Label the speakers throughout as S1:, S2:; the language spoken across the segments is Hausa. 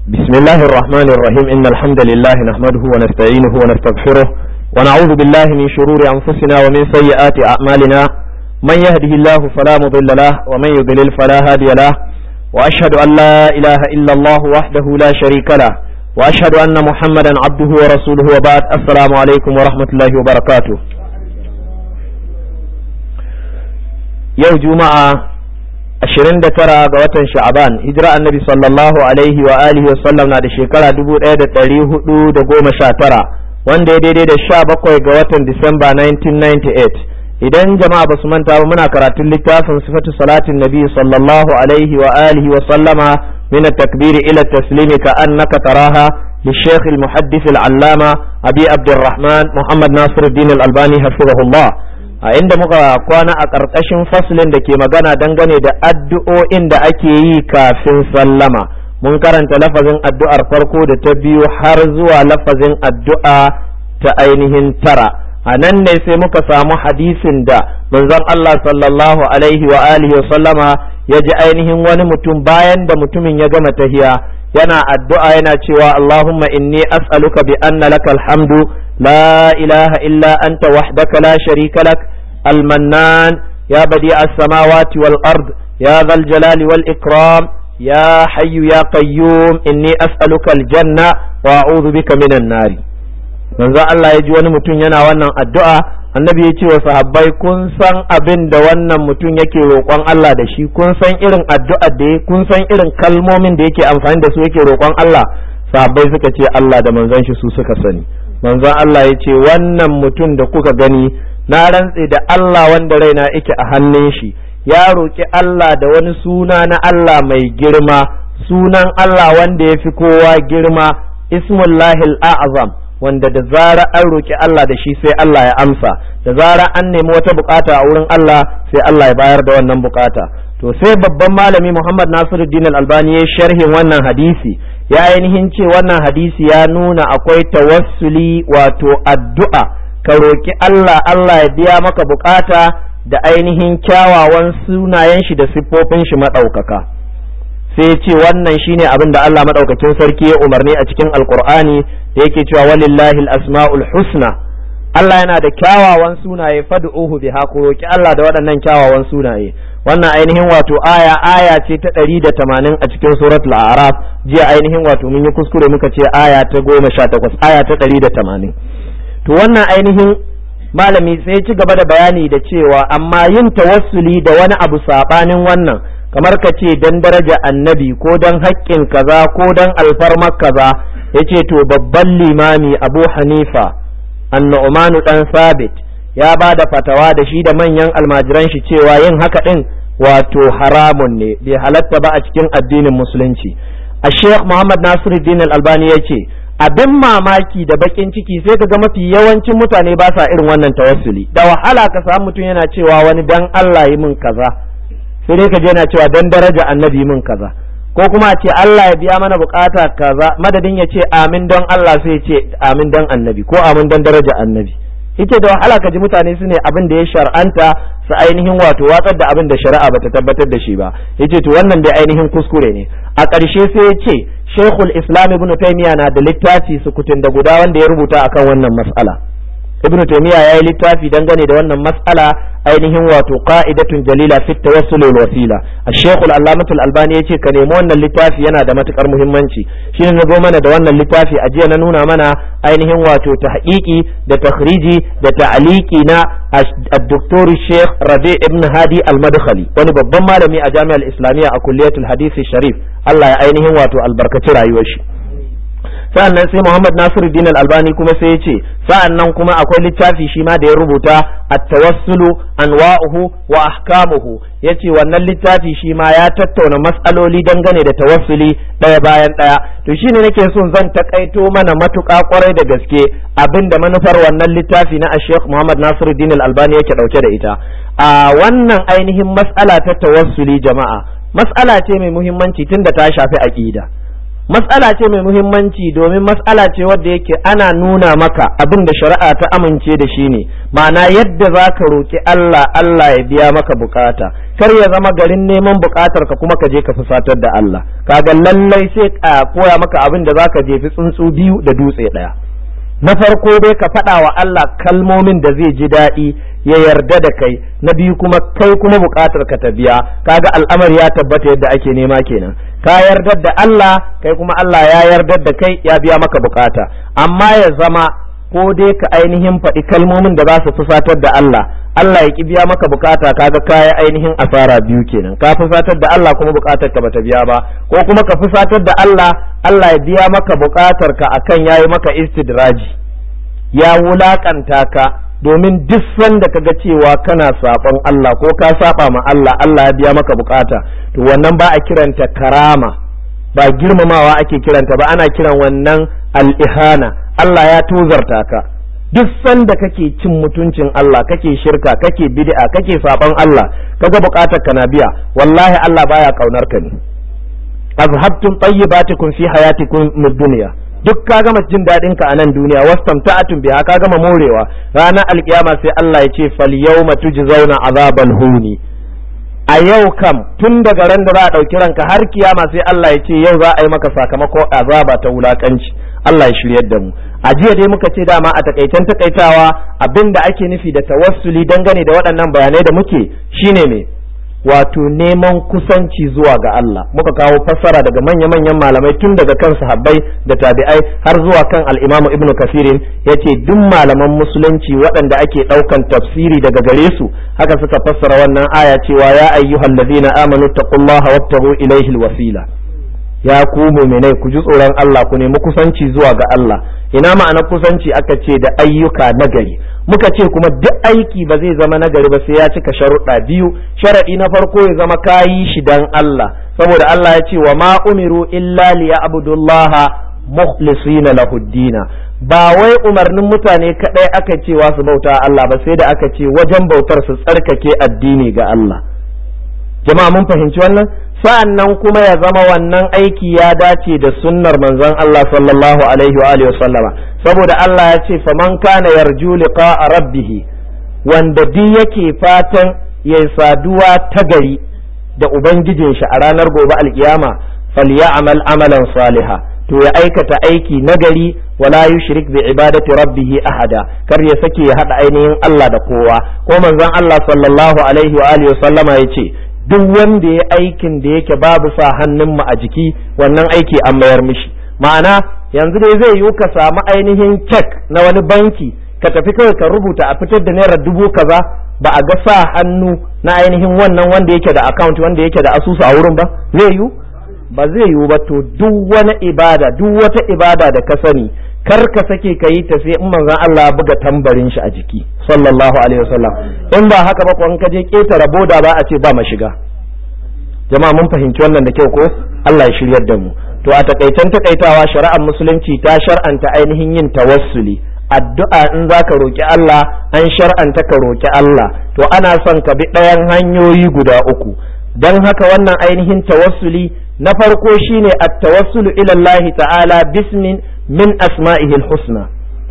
S1: بسم الله الرحمن الرحيم إن الحمد لله نحمده ونستعينه ونستغفره ونعوذ بالله من شرور أنفسنا ومن سيئات أعمالنا من يهده الله فلا مضل له ومن يضلل فلا هادي له وأشهد أن لا إله إلا الله وحده لا شريك له وأشهد أن محمدا عبده ورسوله وبعد السلام عليكم ورحمة الله وبركاته يوم جمعة 29 ga watan sha'aban hijira annabi sallallahu alaihi wa alihi wa sallam na da shekara 1419 wanda ya daidai da 17 ga watan disamba 1998 idan jama'a ba su manta ba muna karatun littafin sifatu salatin nabi sallallahu alaihi wa alihi wa sallama min at-takbir ila at-taslim ka annaka taraha للشيخ المحدث العلامة أبي عبد الرحمن محمد ناصر الدين الألباني حفظه الله a inda muka kwana a ƙarƙashin faslin da ke magana dangane da addu'o'in da ake yi kafin sallama mun karanta lafazin addu'ar farko da ta biyu har zuwa lafazin addu'a ta ainihin tara a nan ne sai muka samu hadisin da manzon Allah sallallahu alaihi wa alihi sallama ya ji ainihin wani mutum bayan da mutumin ya gama tahiya yana addu'a yana cewa Allahumma inni as'aluka bi anna lakal hamdu la ilaha illa anta wahdaka la sharika lak المنان يا بديع السماوات والأرض يا ذا الجلال والإكرام يا حي يا قيوم إني أسألك الجنة وأعوذ بك من النار manzo Allah ya ji wani mutum yana wannan addu'a annabi ya ce wa sahabbai kun san abin da wannan mutum yake roƙon Allah da shi kun san irin addu'a da kun san irin kalmomin da yake amfani da su yake roƙon Allah sahabbai suka ce Allah da manzon shi su suka sani manzon Allah ya ce wannan mutum da kuka gani na rantse da Allah wanda raina yake a hannun shi ya roƙi Allah da wani suna na Allah mai girma sunan Allah wanda ya fi kowa girma ismullahil a'azam wanda da zara an roƙi Allah da shi sai Allah ya amsa da zara an nemi wata bukata a wurin Allah sai Allah ya bayar da wannan bukata to sai babban malami Muhammad Nasiruddin Al-Albani ya sharhin wannan hadisi ya ainihin ce wannan hadisi ya nuna akwai tawassuli wato addu'a ka roƙi Allah Allah ya biya maka bukata da ainihin kyawawan sunayen shi da siffofin shi maɗaukaka sai ya ce wannan shine abin da Allah maɗaukakin sarki ya umarni a cikin alkur'ani da yake cewa walillahi asmaul husna Allah yana da kyawawan sunaye fad'uhu biha ku roƙi Allah da waɗannan kyawawan sunaye wannan ainihin wato aya aya ce ta ɗari da tamanin a cikin suratul a'raf jiya ainihin wato mun yi kuskure muka ce aya ta goma sha takwas aya ta ɗari da tamanin to wannan ainihin malami sai ci gaba da bayani da cewa amma yin tawassuli da wani abu sabanin wannan kamar ka ce dan daraja annabi ko dan haƙƙin kaza ko dan alfarmar kaza yace to babban limami abu hanifa annu'manu dan sabit ya ba da fatawa da shi da manyan almajiran shi cewa yin haka din wato haramun ne bai halatta ba a cikin addinin musulunci a sheikh muhammad nasiruddin al-albani ya ce abin mamaki da bakin ciki sai ka ga mafi yawancin mutane ba sa irin wannan tawassuli da wahala ka samu mutum yana cewa wani dan Allah yi min kaza sai dai ka je yana cewa dan daraja annabi min kaza ko kuma a ce Allah ya biya mana bukata kaza madadin ya ce amin don Allah sai ya ce amin don annabi ko amin don daraja annabi yace da wahala ka ji mutane su ne abin da ya shar'anta su ainihin wato watsar da abin da shari'a bata tabbatar da shi ba yace to wannan dai ainihin kuskure ne a ƙarshe sai ya ce Sheikhul Islam Ibn Taymiyyah na da littafi sukutun da guda wanda ya rubuta akan wannan mas'ala Ibn Taymiyyah ya yi littafi dangane da wannan mas'ala ainihin wato qa'idatun jalila fi tawassul wal wasila Sheikh Al-Allamah Al-Albani yace ka nemi wannan littafi yana da matukar muhimmanci shine na zo mana da wannan littafi a jiya na nuna mana ainihin wato tahqiqi da takhriji da ta'liqi na الدكتور الشيخ ربيع ابن هادي المدخلي wani babban malami a jami'ar islamiyya a kulliyatul hadisi sharif Allah ya ainihin wato albarkaci rayuwar shi sa'annan sai Muhammad Nasiruddin Al-Albani kuma sai ya ce sa'annan kuma akwai littafi shi ma da ya rubuta at-tawassulu anwa'uhu wa ahkamuhu yace wannan littafi shi ma ya tattauna mas'aloli dangane da tawassuli ɗaya bayan ɗaya to shine nake son zan takaito mana matuƙa kwarai da gaske abinda manufar wannan littafi na Sheikh Muhammad Nasiruddin Al-Albani yake dauke da ita a wannan ainihin mas'ala ta tawassuli jama'a mas'ala ce mai muhimmanci tunda ta shafi aqida matsala ce mai muhimmanci domin matsala ce wadda yake ana nuna maka abin da shari'a ta amince da shi ne ma'ana yadda za ka roƙi Allah Allah ya biya maka bukata kar ya zama garin neman bukatar ka kuma ka je ka fusatar da Allah kaga lallai sai a koya maka abin da za ka jefi tsuntsu biyu da dutse ɗaya na farko dai ka faɗa wa Allah kalmomin da zai ji daɗi ya yarda da kai na biyu kuma kai kuma buƙatar ka ta biya kaga al'amari ya tabbata yadda ake nema kenan ka yarda da Allah kai kuma Allah ya yarda da kai ya biya maka buƙata amma ya zama ko dai ka ainihin faɗi kalmomin da za su fusatar da Allah Allah ya ki biya maka bukata kaga kaya ainihin asara biyu kenan ka fusatar da Allah kuma bukatar ka bata biya ba ko kuma ka fusatar da Allah Allah ya biya maka bukatar ka akan yayi maka istidraji ya wulakanta ka domin duk sanda kaga cewa kana saɓon Allah ko ka saba ma Allah Allah ya biya maka bukata to wannan ba a kiranta karama ba girmamawa ake kiranta ba ana kiran wannan al-ihana Allah ya tozarta ka duk sanda kake cin mutuncin Allah kake shirka kake bid'a kake saban Allah kaga bukatar ka na biya wallahi Allah baya kaunar ka ne azhabtum tayyibatikum fi hayatikum mid dunya duk ka gama jin daɗin ka a nan duniya wastamta'atun biha ka gama morewa ranar alkiyama sai Allah ya ce fal yawma tujzauna azabal huni a yau kam tun daga ran da za a ɗauki ranka har kiyama sai Allah ya ce yau za a yi maka sakamako azaba ta wulakanci Allah ya shiryar da mu a jiya dai muka ce dama a takaitan takaitawa abin da ake nufi da tawassuli dangane da waɗannan bayanai da muke shine me wato neman kusanci zuwa ga Allah muka kawo fassara daga manya-manyan malamai tun daga kan sahabbai da tabi'ai har zuwa kan al-Imam Ibn Kafirin yace duk malaman musulunci waɗanda ake ɗaukan tafsiri daga gare su haka suka fassara wannan aya cewa ya ayyuhallazina amanu taqullaha wabtaghu ilayhi al-wasila ya ku muminai ku ji tsoron Allah ku nemi kusanci zuwa ga Allah ina ma'ana kusanci aka ce da ayyuka nagari muka ce kuma duk aiki ba zai zama nagari ba sai ya cika sharuɗa biyu sharaɗi na farko ya zama kayi shi dan Allah saboda Allah ya ce wa ma umiru illa liya'budullaha mukhlisina lahu dina ba wai umarnin mutane kadai aka cewa su bauta Allah ba sai da aka ce wajen bautar su tsarkake addini ga Allah jama'a mun fahimci wannan sa'an nan kuma ya zama wannan aiki ya dace da sunnar manzon Allah sallallahu alaihi wa alihi sallama saboda Allah ya ce faman kana yarju liqa'a rabbih wanda duk yake fatan ya saduwa ta gari da ubangijin shi a ranar gobe alkiyama falyamal amalan saliha to ya aikata aiki nagari wala yushrik bi ibadati rabbih ahada kar ya sake ya hada ainihin Allah da kowa ko manzon Allah sallallahu alaihi wa alihi sallama yace duk wanda ya aikin da yake babu sa hannun mu a jiki wannan aiki an mayar mishi ma'ana yanzu dai zai yiwu ka samu ainihin cek na wani banki ka tafi kawai ka rubuta a fitar da naira dubu kaza ba a ga sa hannu na ainihin wannan wanda yake da account wanda yake da asusu a wurin ba zai yiwu ba zai yiwu ba to duk wani ibada duk wata ibada da ka sani kar ka sake ka yi ta sai in manzon Allah buga tambarin shi a jiki sallallahu alaihi wasallam in ba haka ba ko in ka je ketara boda ba a ce ba mashiga jama'a mun fahimci wannan da kyau ko Allah ya shiryar da mu to a takaitan takaitawa shari'ar musulunci ta shar'anta ainihin yin tawassuli addu'a in za ka roƙi Allah an shar'anta ka roƙi Allah to ana son ka bi ɗayan hanyoyi guda uku don haka wannan ainihin tawassuli na farko shine at-tawassulu ila Allah ta'ala bismin min asma'ihil husna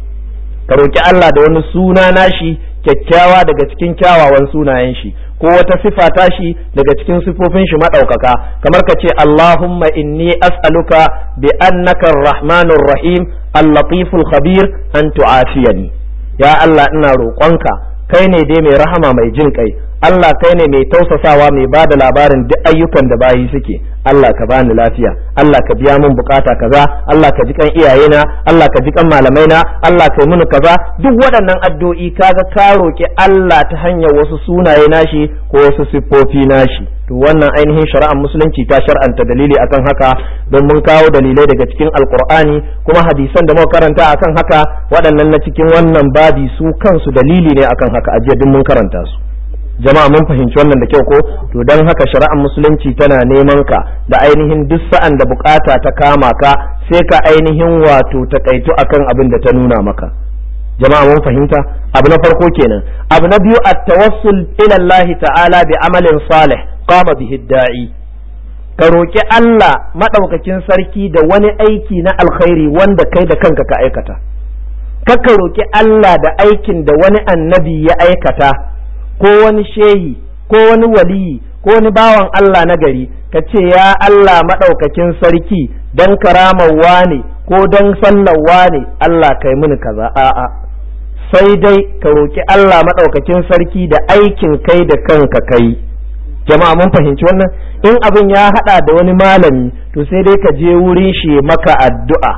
S1: ka roki Allah da wani suna nashi kyakkyawa daga cikin kyawawan sunayen shi ko wata sifa tashi daga cikin sifofin shi madaukaka kamar ka ce Allahumma inni as'aluka bi annaka ar-rahmanur rahim al-latiful khabir an tu'afiyani ya Allah ina roƙonka kai ne dai mai rahama mai jin kai Allah kai ne mai tausasawa mai ba da labarin duk ayyukan da bayi suke Allah ka bani lafiya Allah ka biya min bukata kaza Allah ka ji kan iyayena Allah ka ji kan malamaina Allah ka yi mini kaza duk waɗannan addu'o'i kaga ka roki Allah ta hanyar wasu sunaye nashi ko wasu siffofi nashi to wannan ainihin shari'ar musulunci ta shar'anta dalili akan haka don mun kawo dalilai daga cikin alkur'ani kuma hadisan da muka karanta akan haka waɗannan na cikin wannan babi su kansu dalili ne akan haka ajiya duk mun karanta su jama'a mun fahimci wannan da kyau ko to don haka shari'ar musulunci tana neman ka da ainihin duk sa'an da bukata ta kama ka sai ka ainihin wato takaitu akan abin da ta nuna maka jama'a mun fahimta abu na farko kenan abu na biyu at-tawassul ila Allah ta'ala bi amalin salih qama bihi da'i ka roƙi Allah maɗaukakin sarki da wani aiki na alkhairi wanda kai da kanka ka aikata ka roƙi Allah da aikin da wani annabi ya aikata ko wani shehi ko wani waliyi ko wani bawan Allah na gari ka ce ya Allah maɗaukakin sarki don karamawa ne ko don sallawa ne Allah kai mini kaza a'a sai dai ka roƙi Allah maɗaukakin sarki da aikin kai da kanka kai jama'a mun fahimci wannan in abin ya haɗa da wani malami to sai dai ka je wurin shi maka addu'a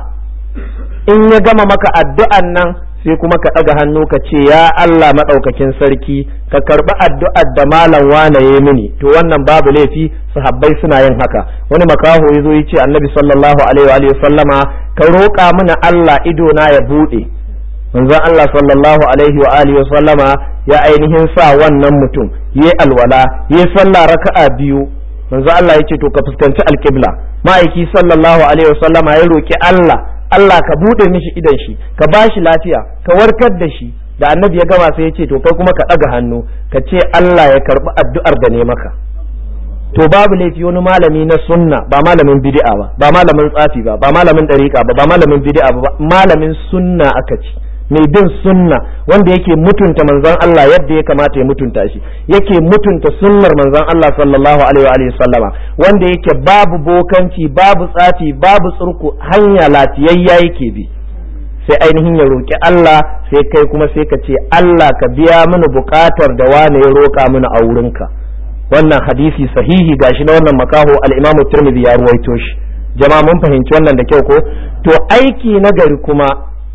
S1: in ya gama maka addu'an nan sai kuma ka ɗaga hannu ka ce ya Allah maɗaukakin sarki ka karɓi addu'ar da malam wane ya mini to wannan babu laifi sahabbai suna yin haka wani makaho ya zo ya ce annabi sallallahu alaihi wa sallama ka roƙa mana Allah ido na ya buɗe manzon Allah sallallahu alaihi wa alihi wa sallama ya ainihin sa wannan mutum yayi alwala yayi sallah raka'a biyu manzon Allah ya ce to ka fuskanci alƙibla ma'aiki sallallahu alaihi wa sallama ya roƙi Allah Allah ka bude mishi idan shi ka ba shi lafiya ka warkar da shi da annabi ya gama sai ya ce to kai kuma ka ɗaga hannu ka ce Allah ya karɓi addu'ar da ne maka to babu laifi wani malami na sunna ba malamin bid'a ba ba malamin tsafi ba ba malamin dariƙa ba ba malamin bid'a ba malamin sunna aka ci mai bin sunna wanda yake mutunta manzon Allah yadda ya kamata ya mutunta shi yake mutunta sunnar manzon Allah sallallahu alaihi wa sallama wanda yake babu bokanci babu tsafi babu tsurku hanya lafiyayya yake bi sai ainihin ya roki Allah sai kai kuma sai ka ce Allah ka biya mini bukatar da wane ya roka mini a wurinka wannan hadisi sahihi gashi na wannan makaho al-Imam Tirmidhi ya ruwaito shi jama'a mun fahimci wannan da kyau ko to aiki na gari kuma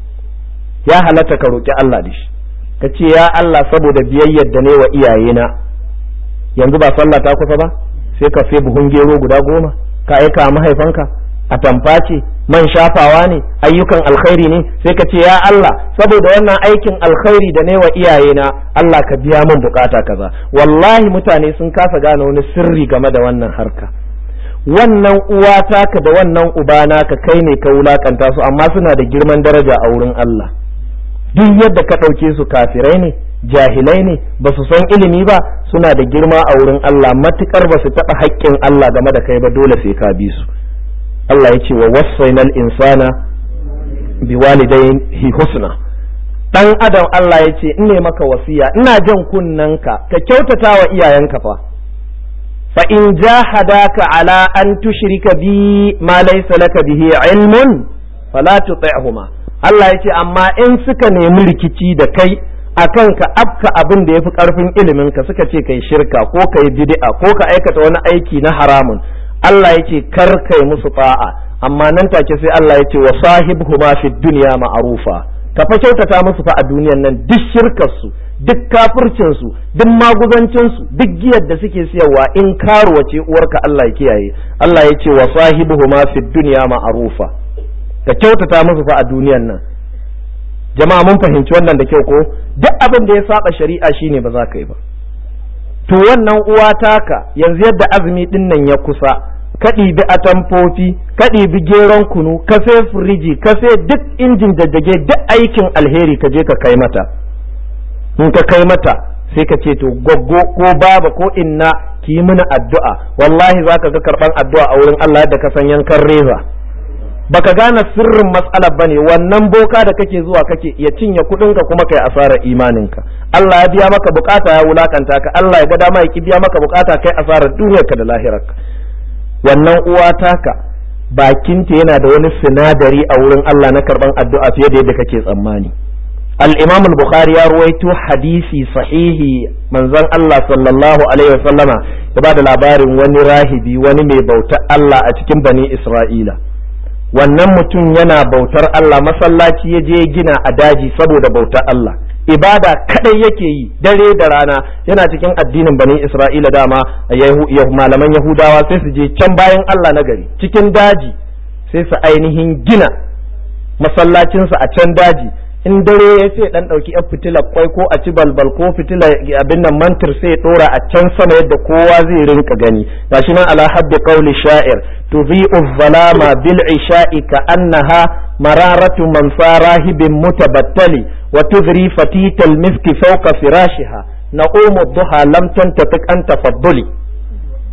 S1: ya halatta ka roƙi Allah da shi ka ce ya Allah saboda biyayyar da ne wa iyayena yanzu ba sallah ta kusa ba sai ka sai buhun gero guda goma ka aika mahaifanka a tamfa ce man shafawa ne ayyukan alkhairi ne sai ka ce ya Allah saboda wannan aikin alkhairi da ne wa iyayena Allah ka biya min bukata kaza wallahi mutane sun kasa gane wani sirri game da wannan harka wannan uwa taka da wannan uba naka kai ne ka wulakanta su amma suna da girman daraja a wurin Allah duk yadda ka ɗauke su kafirai ne jahilai ne ba su san ilimi ba suna da girma a wurin Allah matukar ba su taɓa haƙƙin Allah game da kai ba dole sai ka bi su Allah ya ce wa wasainal insana bi walidayhi husna dan adam Allah ya ce in ne maka wasiya ina jan kunnanka ka kyautata wa iyayenka fa fa in jahadaka ala an tushrika bi ma laysa laka bihi ilmun fala tuti'huma Allah ya ce amma in suka nemi rikici da kai akan ka afka abin da yafi karfin ilimin ka suka ce kai shirka ko kai bid'a ko ka aikata wani aiki na haramun Allah ya ce kar kai musu ta'a amma nan take sai Allah ya ce wa sahibhuma fid dunya ma'rufa ka fa kyautata musu fa a duniyan nan duk shirkar su duk kafircin su duk maguzancin su duk giyar da suke siyarwa in karuwa ce uwarka Allah ya kiyaye Allah ya ce wa sahibuhuma fid dunya ma'rufa ka kyautata musu fa a duniyan nan jama'a mun fahimci wannan da kyau ko duk abin da ya saba shari'a shine ba za ka yi ba to wannan uwa taka yanzu yadda azumi din nan ya kusa ka ɗibi atamfofi ka ɗibi geron kunu ka sai firiji ka sai duk injin jajjage duk aikin alheri ka je ka kai mata in ka kai mata sai ka ce to goggo ko baba ko inna ki yi mini addu'a wallahi za ka ga karɓan addu'a a wurin Allah da ka san yankan reza baka gane sirrin matsalar bane wannan boka da kake zuwa kake ya cinye kuɗinka kuma kai asarar imaninka Allah ya biya maka bukata ya wulakanta ka Allah ya ga dama ya ki biya maka bukata kai asarar duniyarka da lahirarka wannan uwa taka bakinta yana da wani sinadari a wurin Allah na karban addu'a fiye da yadda kake tsammani al-Imam al-Bukhari ya ruwaito hadisi sahihi manzon Allah sallallahu alaihi wasallama ya bada labarin wani rahibi wani mai bautar Allah a cikin bani Isra'ila wannan mutum yana bautar Allah masallaci ya je gina a daji saboda bautar Allah ibada kadai yake yi dare da rana yana cikin addinin bani Isra'ila dama malaman Yahudawa sai su je can bayan Allah na gari cikin daji sai su ainihin gina masallacinsa a can daji in dare ya ce dan dauki yan fitilar kwai ko a ci balbal ko fitila abin nan mantir sai dora a can sama yadda kowa zai rinka gani gashi nan ala habbi qawli sha'ir tudhi'u dhalama bil isha'i ka annaha mararatu man sarahibin mutabattali wa tudri fatita al miski fawqa firashiha na'umu dhuha lam tantafiq an tafadduli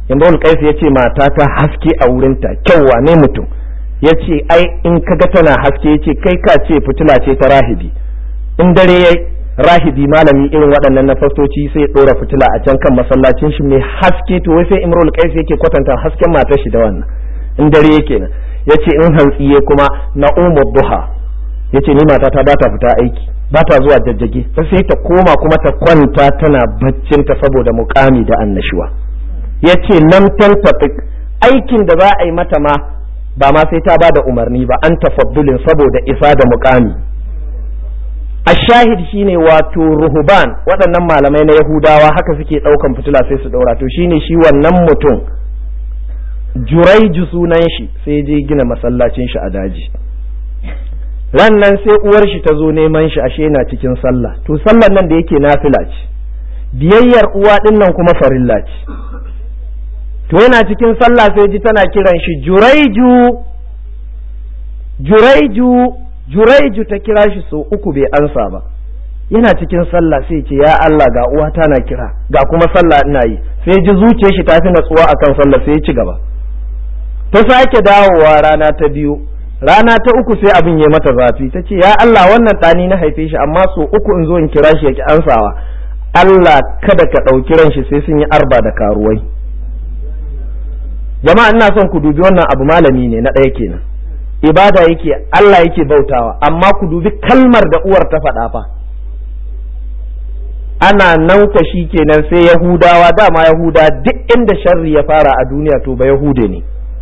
S1: imrul qais ya ce mata ta haske a wurinta kyauwa ne mutum ya ce ai in kaga tana haske ya ce kai ka ce fitila ce ta rahibi in dare ya rahibi malami irin waɗannan na fastoci sai ya ɗora fitila a can kan masallacin shi mai haske to wai sai imrul qais yake kwatanta hasken matar shi da wannan in dare yake nan ya ce in hantsiye kuma na umar duha ya ce ni matata ba ta fita aiki ba ta zuwa jajjage sai ta koma kuma ta kwanta tana baccinta saboda mukami da annashuwa ya ce nan tantafi aikin da za a yi mata ma ba ma sai ta ba da umarni ba an tafaddulin saboda isa da mukami a shahid shine wato ruhuban waɗannan malamai na yahudawa haka suke ɗaukan fitila sai su ɗaura to shine shi wannan mutum juraiju sunan shi sai je gina masallacin shi a daji ran nan sai uwar shi ta zo neman shi ashe na cikin sallah to sallar nan da yake nafila ce biyayyar uwa din nan kuma farilla ce to yana cikin sallah sai ji tana kiran shi juraiju juraiju juraiju ta kira shi so uku bai ansa ba yana cikin sallah sai ce ya Allah ga uwa na kira ga kuma sallah ina yi sai ji zuciyar shi ta fi natsuwa akan sallah sai ya ci gaba ta sake dawowa rana ta biyu rana ta uku sai abin ya mata zafi ta ce ya Allah wannan ɗani na haife shi amma so uku in zo in kira shi ya ki ansawa Allah kada ka ɗauki ran shi sai sun yi arba da karuwai jama'a ina son ku dubi wannan abu malami ne na ɗaya kenan ibada yake Allah yake bautawa amma ku dubi kalmar da uwar ta faɗa fa ana nan kwa shi kenan sai yahudawa dama yahuda duk inda sharri ya fara a duniya to ba yahude ne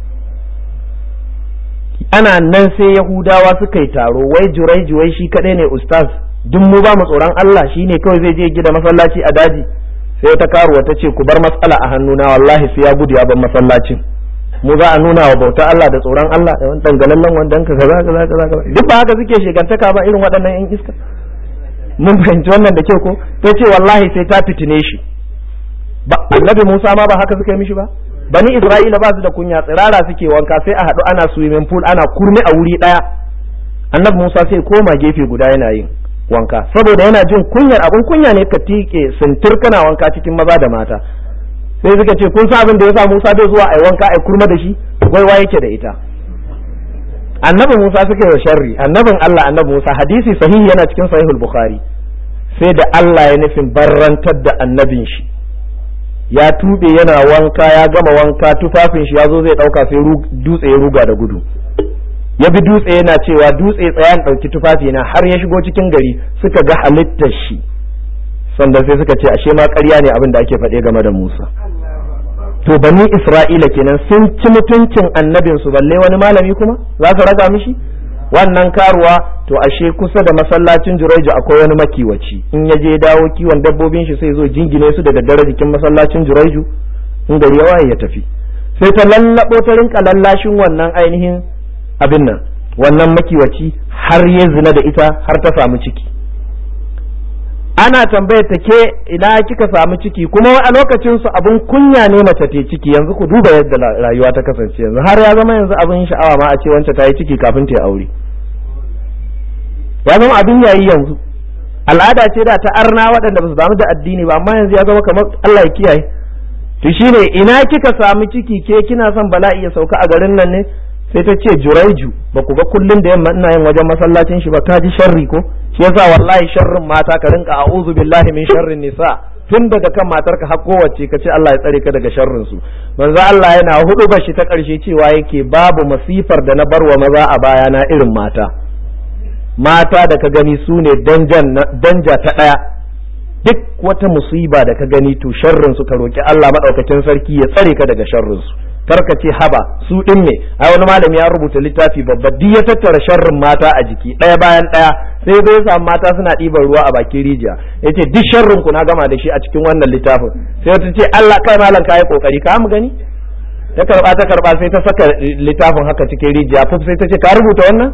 S1: ana nan sai yahudawa suka yi taro wai jurai jurai shi kadai ne ustaz duk mu ba mu tsoron Allah shi ne kawai zai je gida masallaci a daji sai wata karuwa ta ce ku bar matsala a hannuna wallahi sai ya gudu ya bar masallacin mu za a nuna wa bauta Allah da tsoron Allah da wani dangalallen wandan ka kaza kaza kaza duk ba haka suke shegantaka ba irin waɗannan yan iska mun fahimci wannan da kyau ko ta ce wallahi sai ta fitine shi ba annabi Musa ma ba haka suka yi mishi ba bani Isra'ila ba su da kunya tsirara suke wanka sai a haɗu ana swimming pool ana kurmi a wuri ɗaya annabi Musa sai koma gefe guda yana yin wanka saboda yana jin kunyar abin kunya ne ka tike sintir kana wanka cikin maza da mata sai suka ce kun sa abin da yasa Musa bai zuwa ai wanka ai kurma da shi gwaiwa yake da ita annabi Musa suka yi sharri annabin Allah annabi Musa hadisi sahihi yana cikin sahihul bukhari sai da Allah ya nufin barrantar da annabin shi ya tube yana wanka ya gama wanka tufafin shi ya zo zai dauka sai dutse ya ruga da gudu ya bi dutse yana cewa dutse tsayan ɗauki tufafi na har ya shigo cikin gari suka ga halittar shi sannan sai suka ce ashe ma ƙarya ne abin da ake faɗe game da Musa to bani Isra'ila kenan sun ci mutuncin annabin su balle wani malami kuma za su raga mishi wannan karuwa to ashe kusa da masallacin Juraiju akwai wani makiwaci in ya je dawo kiwon dabbobin shi sai zo jingine su da daddare jikin masallacin Juraiju in gari ya waye ya tafi sai ta lallabo ta rinka lallashin wannan ainihin abin nan wannan makiwaci har ya zina da ita har ta samu ciki ana tambayar ta ke ina kika samu ciki kuma a lokacin su abin kunya ne mace ta ciki yanzu ku duba yadda rayuwa ta kasance yanzu har ya zama yanzu abin sha'awa ma a ce wance ta yi ciki kafin ta yi aure ya zama abin yayi yanzu al'ada ce da ta arna waɗanda ba su damu da addini ba amma yanzu ya zama kamar Allah ya kiyaye to shine ina kika samu ciki ke kina son bala'i ya sauka a garin nan ne sai ta ce juraiju ba ku ga kullun da yamma ina yin wajen masallacin shi ba ka ji sharri ko shi yasa wallahi sharrin mata ka rinka a'udhu billahi min sharrin nisa tun daga kan matarka har kowace ka ce Allah ya tsare ka daga sharrin su manzo Allah yana hudu bashi ta karshe cewa yake babu masifar da na barwa maza a baya na irin mata mata da ka gani su ne danja ta daya duk wata musiba da ka gani to sharrin su ka roki Allah madaukakin sarki ya tsare ka daga sharrin su karka ce haba su din ne ai wani malami ya rubuta littafi babba duk ya tattara sharrin mata a jiki ɗaya bayan ɗaya sai bai samu mata suna ɗiban ruwa a bakin rijiya yace duk sharrin ku na gama da shi a cikin wannan littafin sai wata ce Allah kai malam kai kokari ka mu gani ta karba ta karba sai ta saka littafin haka cikin rijiya fuf sai ta ce ka rubuta wannan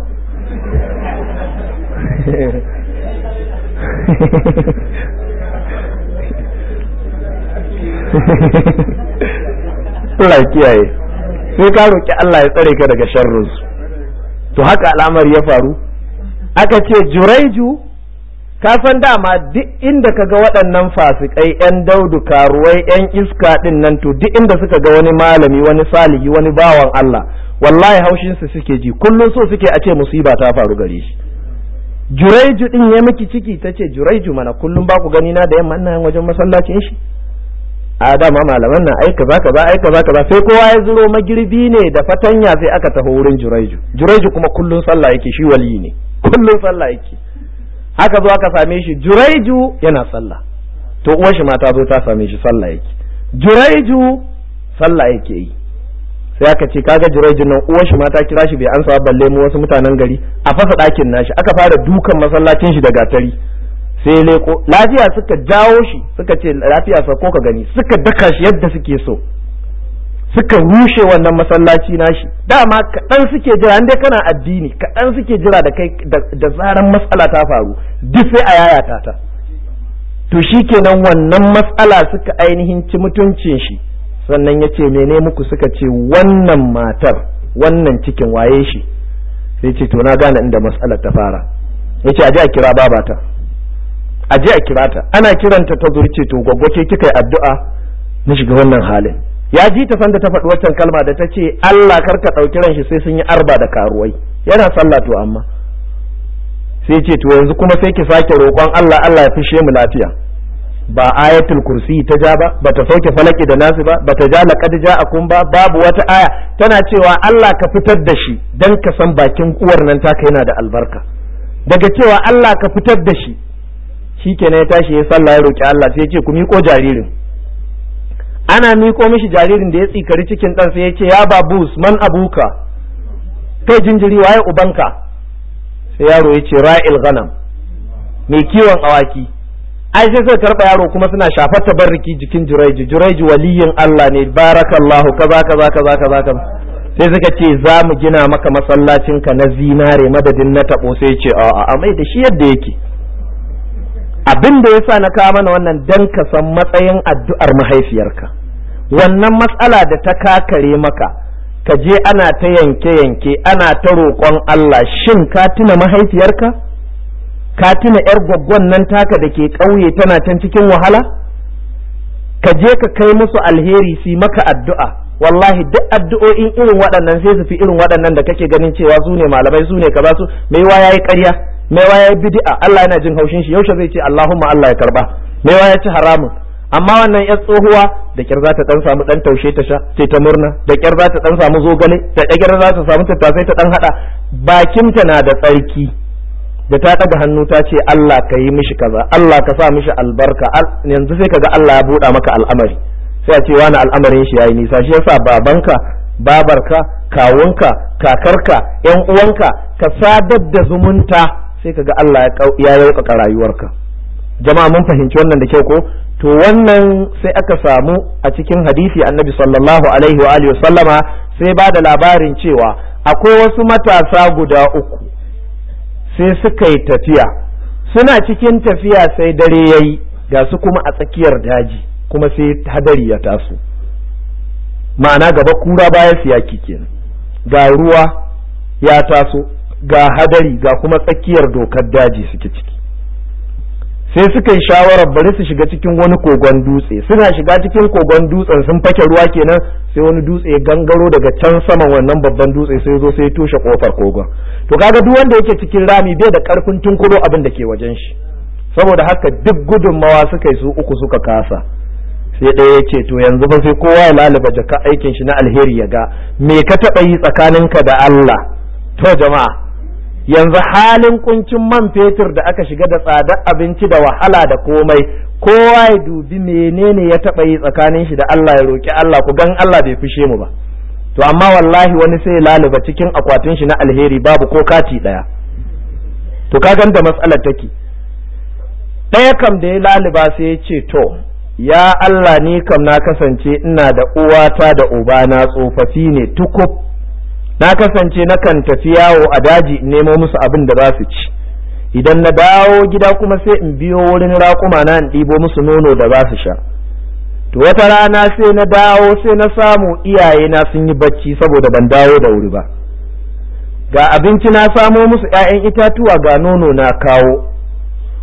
S1: Allah ya kiyaye sai ka roki Allah ya tsare ka daga sharrinsu to haka al'amari ya faru aka ce juraiju ka san dama duk inda ka ga waɗannan fasikai yan daudu karuwai yan iska ɗin nan to duk inda suka ga wani malami wani salihi wani bawan Allah wallahi haushin su suke ji kullum so suke a ce musiba ta faru gare shi juraiju din ya miki ciki ta ce juraiju mana kullum ba ku gani na da yamma ina wajen masallacin shi a dama malaman nan ai kaza kaza ai kaza kaza sai kowa ya zuro magirbi ne da fatanya sai aka taho wurin juraiju juraiju kuma kullum sallah yake shi wali ne kullum sallah yake haka zo aka same shi juraiju yana sallah to uwar shi mata zo ta same shi sallah yake juraiju sallah yake yi sai aka ce kaga jiraijin nan uwar shi mata kira shi bai ansa balle mu wasu mutanen gari a fasa ɗakin nashi aka fara dukan masallacin shi da gatari sai leko lafiya suka jawo shi suka ce lafiya sa ko ka gani suka daka shi yadda suke so suka rushe wannan masallaci nashi dama kaɗan suke jira dai kana addini kaɗan suke jira da kai da zaran matsala ta faru duk sai a yayata ta to shikenan wannan matsala suka ainihin ci mutuncin shi sannan ya ce mene muku suka ce wannan matar wannan cikin waye shi sai ce to na gane inda matsalar ta fara ya ce aje a kira babata aje a kira ta ana kiranta ta zurce to gwaggo ke kika yi addu'a na shiga wannan halin ya ji ta sanda ta faɗi waccan kalma da ta ce Allah kar ka ɗauki ran shi sai sun yi arba da karuwai yana sallah to amma sai ce to yanzu kuma sai ki sake roƙon Allah Allah ya fishe mu lafiya ba ayatul kursi ta ja ba bata sauke falaki da nasu ba bata ja laqad ja'akum ba babu wata aya tana cewa Allah ka fitar da shi dan ka san bakin uwar nan taka yana da albarka daga cewa Allah ka fitar da shi shikenan ya tashi ya sallah ya roki Allah sai ya ce ku miko jaririn ana miko mishi jaririn da ya tsikari cikin dan sai ya ce ya babus man abuka kai jinjiri waye ubanka sai yaro ya ce ra'il ghanam mai kiwon awaki ai sai suka karɓa yaro kuma suna shafar tabarriki jikin juraiji juraiji waliyin Allah ne barakallahu kaza kaza kaza kaza kaza sai suka ce za mu gina maka masallacin ka na zinare madadin na tabo sai ce a a mai da shi yadda yake abin da yasa na kawo mana wannan dan ka san matsayin addu'ar mahaifiyarka wannan matsala da ta kakare maka ka je ana ta yanke yanke ana ta roƙon Allah shin ka tuna mahaifiyarka ka tuna yar gwaggon nan taka da ke ƙauye tana can cikin wahala ka je ka kai musu alheri su maka addu'a wallahi duk addu'o'in irin waɗannan sai su fi irin waɗannan da kake ganin cewa su ne malamai su ne kaza su mai wa yayi ƙarya mai wa yayi bid'a Allah yana jin haushin shi yaushe zai ce Allahumma Allah ya karba mai wa ya ci haramun amma wannan yar tsohuwa da kyar za ta dan samu dan taushe ta sha sai ta murna da kyar za ta dan samu zogale da kyar za ta samu tattasai ta dan hada bakinta na da tsarki da ta ɗaga hannu ta ce Allah ka yi mishi kaza Allah ka sa mishi albarka yanzu sai kaga Allah ya buɗa maka al'amari sai a ce wani al'amarin shi yayi nisa shi yasa babanka babarka kawunka kakarka yan uwanka ka sadar da zumunta sai kaga Allah ya yaukaka rayuwarka jama'a mun fahimci wannan da kyau ko to wannan sai aka samu a cikin hadisi annabi sallallahu alaihi wa alihi sallama sai ba da labarin cewa akwai wasu matasa guda uku sai suka yi tafiya suna cikin tafiya sai dare ya yi ga su kuma a tsakiyar daji kuma sai hadari ya taso ma'ana gaba kura baya siyaki kenan ga ruwa ya taso ga hadari ga kuma tsakiyar dokar daji suke ciki sai suka yi shawarar bari su shiga cikin wani kogon dutse suna shiga cikin kogon dutsen sun fake ruwa kenan sai wani dutse ya gangaro daga can saman wannan babban dutse sai zo sai toshe kofar kogon to kaga duk wanda yake cikin rami bai da karfin tunkuro abin da ke wajen shi saboda haka duk gudunmawa suka yi su uku suka kasa sai ɗaya ya ce to yanzu ba sai kowa ya lalaba jaka aikin shi na alheri ya ga me ka taɓa yi tsakaninka da Allah to jama'a yanzu halin kuncin man fetur da aka shiga da tsadar abinci da wahala da komai kowa ya dubi menene ya taɓa yi tsakanin shi da Allah ya roƙi Allah ku gan Allah bai fishe mu ba to amma wallahi wani sai laluba cikin akwatin shi na alheri babu ko kati ɗaya to ka da matsalar take ɗaya kam da ya laluba sai ya ce to ya Allah ni kam na kasance ina da uwata da ubana tsofaffi ne tukub na kasance nakan tafi yawo a daji in nemo musu abin da za su ci idan na dawo gida kuma sai in biyo wurin raƙuma na in ɗibo musu nono da za su sha to wata rana sai na dawo sai na samu iyaye na sun yi bacci saboda ban dawo da wuri ba ga abinci na samo musu ‘ya'yan itatuwa ga nono na kawo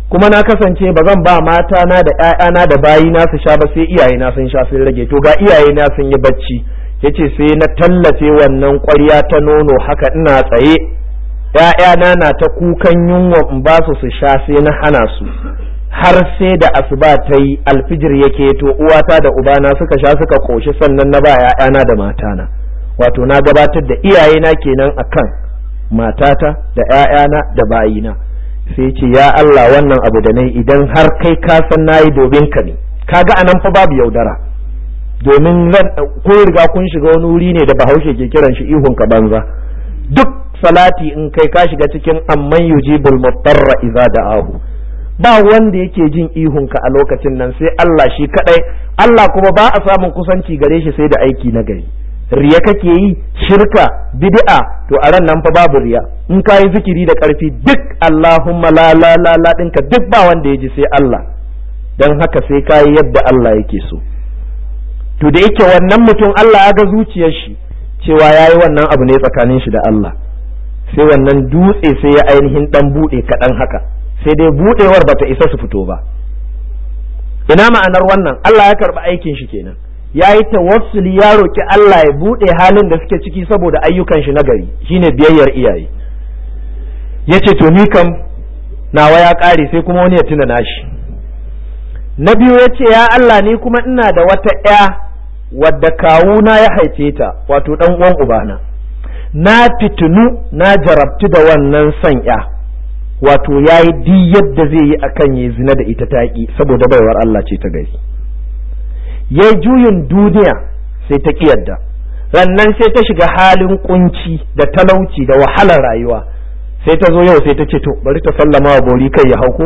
S1: kuma na kasance ba zan ba mata na da ƴaƴana da bayina su sha ba sai iyaye na sun sha sun rage to ga iyaye na sun yi bacci yace sai na tallafe wannan ƙwarya ta nono haka ina tsaye ƴaƴana na ta kukan yunwa in ba su su sha sai na hana su har sai da asuba ta yi alfijir yake to uwata da ubana suka sha suka koshi sannan na ba ƴaƴana da matana wato na gabatar da iyayena kenan akan matata da ƴaƴana da bayina sai ce ya Allah wannan abu da nayi idan har kai ka san nayi domin ka ne kaga anan fa babu yaudara domin zan ko riga kun shiga wani wuri ne da bahaushe ke kiran shi ihun ka banza duk salati in kai ka shiga cikin amman yujibul mutarra idza da'ahu ba wanda yake jin ihun ka a lokacin nan sai Allah shi kadai Allah kuma ba a samun kusanci gare shi sai da aiki na gari riya kake yi shirka bid'a to a ran nan fa babu riya in ka yi zikiri da karfi duk Allahumma la la la la dinka duk ba wanda ya ji sai Allah dan haka sai ka yi yadda Allah yake so to da yake wannan mutum Allah ya ga zuciyar shi cewa ya yi wannan abu ne tsakanin shi da Allah sai wannan dutse sai ya ainihin dan bude kaɗan haka sai dai budewar bata isa su fito ba ina ma'anar wannan Allah ya karɓi aikin shi kenan ya yi tawassuli ya roki Allah ya buɗe halin da suke ciki saboda ayyukan shi na gari shine biyayyar iyaye ya ce to ni kam nawa ya ƙare sai kuma wani ya tuna nashi na biyu ya ce ya Allah ni kuma ina da wata ‘ya wadda kawuna ya haife ta wato ɗan uwan ubana na fitinu na jarabtu da wannan son ‘ya wato ya yi di yadda zai yi akan ya zina da ita taƙi saboda baiwar Allah ce ta gari ya yi juyin duniya sai ta yadda rannan sai ta shiga halin kunci da talauci da wahalar rayuwa sai ta zo yau sai ta ce to bari ta sallama wa bori kai ya hauko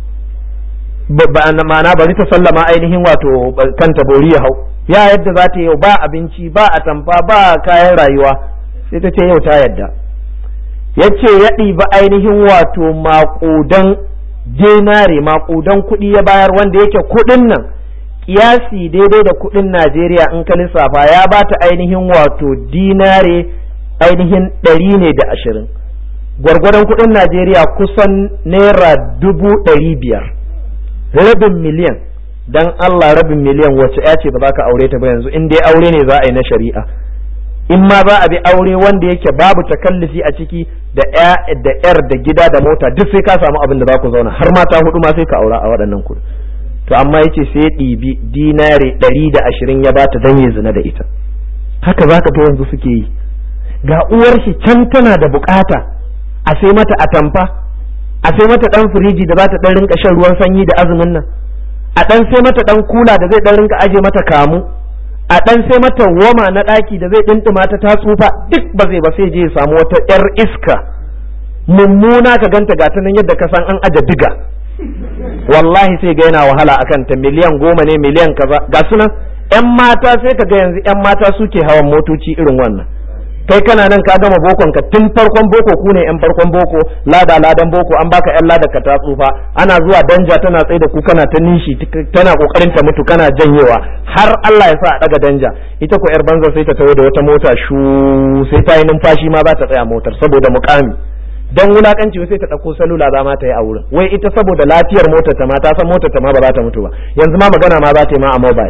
S1: ma'ana bari ta sallama ainihin wato kanta bori ya hau ya yadda za ta yau ba abinci ba atamfa ba kayan rayuwa sai ta ce yau ta yadda ya ce ya ɗiba ainihin wato maƙudan dinare maƙudan kuɗi ya bayar wanda yake kuɗin nan kiyasi daidai da kuɗin Najeriya in ka lissafa ya ba ta ainihin wato dinare ainihin ɗari ne da ashirin gwargwadon kuɗin Najeriya kusan naira dubu ɗari biyar rabin miliyan dan Allah rabin miliyan wacce ya ce ba za ka aure ta ba yanzu in dai aure ne za a yi na shari'a in ma za a bi aure wanda yake babu takallifi a ciki da ya da yar da gida da mota duk sai ka samu abin da za ku zauna har mata hudu ma sai ka aura a waɗannan kuɗi to amma yace sai ya ɗibi dinare ɗari da ashirin ya bata dan ya zina da ita haka za ka yanzu suke yi ga uwar shi can tana da bukata a sai mata atamfa a sai mata dan firiji da za ta dan rinka shan ruwan sanyi da azumin nan a dan sai mata dan kula da zai dan rinka aje mata kamu a dan sai mata woma na ɗaki da zai dindima ta ta tsufa duk ba zai ba sai je ya samu wata yar iska mummuna ka ganta gata nan yadda ka san an aje diga wallahi sai ga yana wahala akan ta miliyan goma ne miliyan kaza ga sunan yan mata sai ka ga yanzu yan mata suke hawan motoci irin wannan kai kana nan ka gama bokon ka tun farkon boko ku ne yan farkon boko lada ladan boko an baka yan lada ka ta tsufa ana zuwa danja tana tsaye da ku kana ta nishi tana kokarin ta mutu kana janyewa har Allah ya sa a daga danja ita ko yar banza sai ta tawo da wata mota shu sai ta yi numfashi ma za ta tsaya motar saboda mukami dan wulakanci sai ta ɗauko salula za ma ta yi a wurin wai ita saboda lafiyar motar ta ma ta san motar ta ma ba za ta mutu ba yanzu ma magana ma za ta yi ma a mobile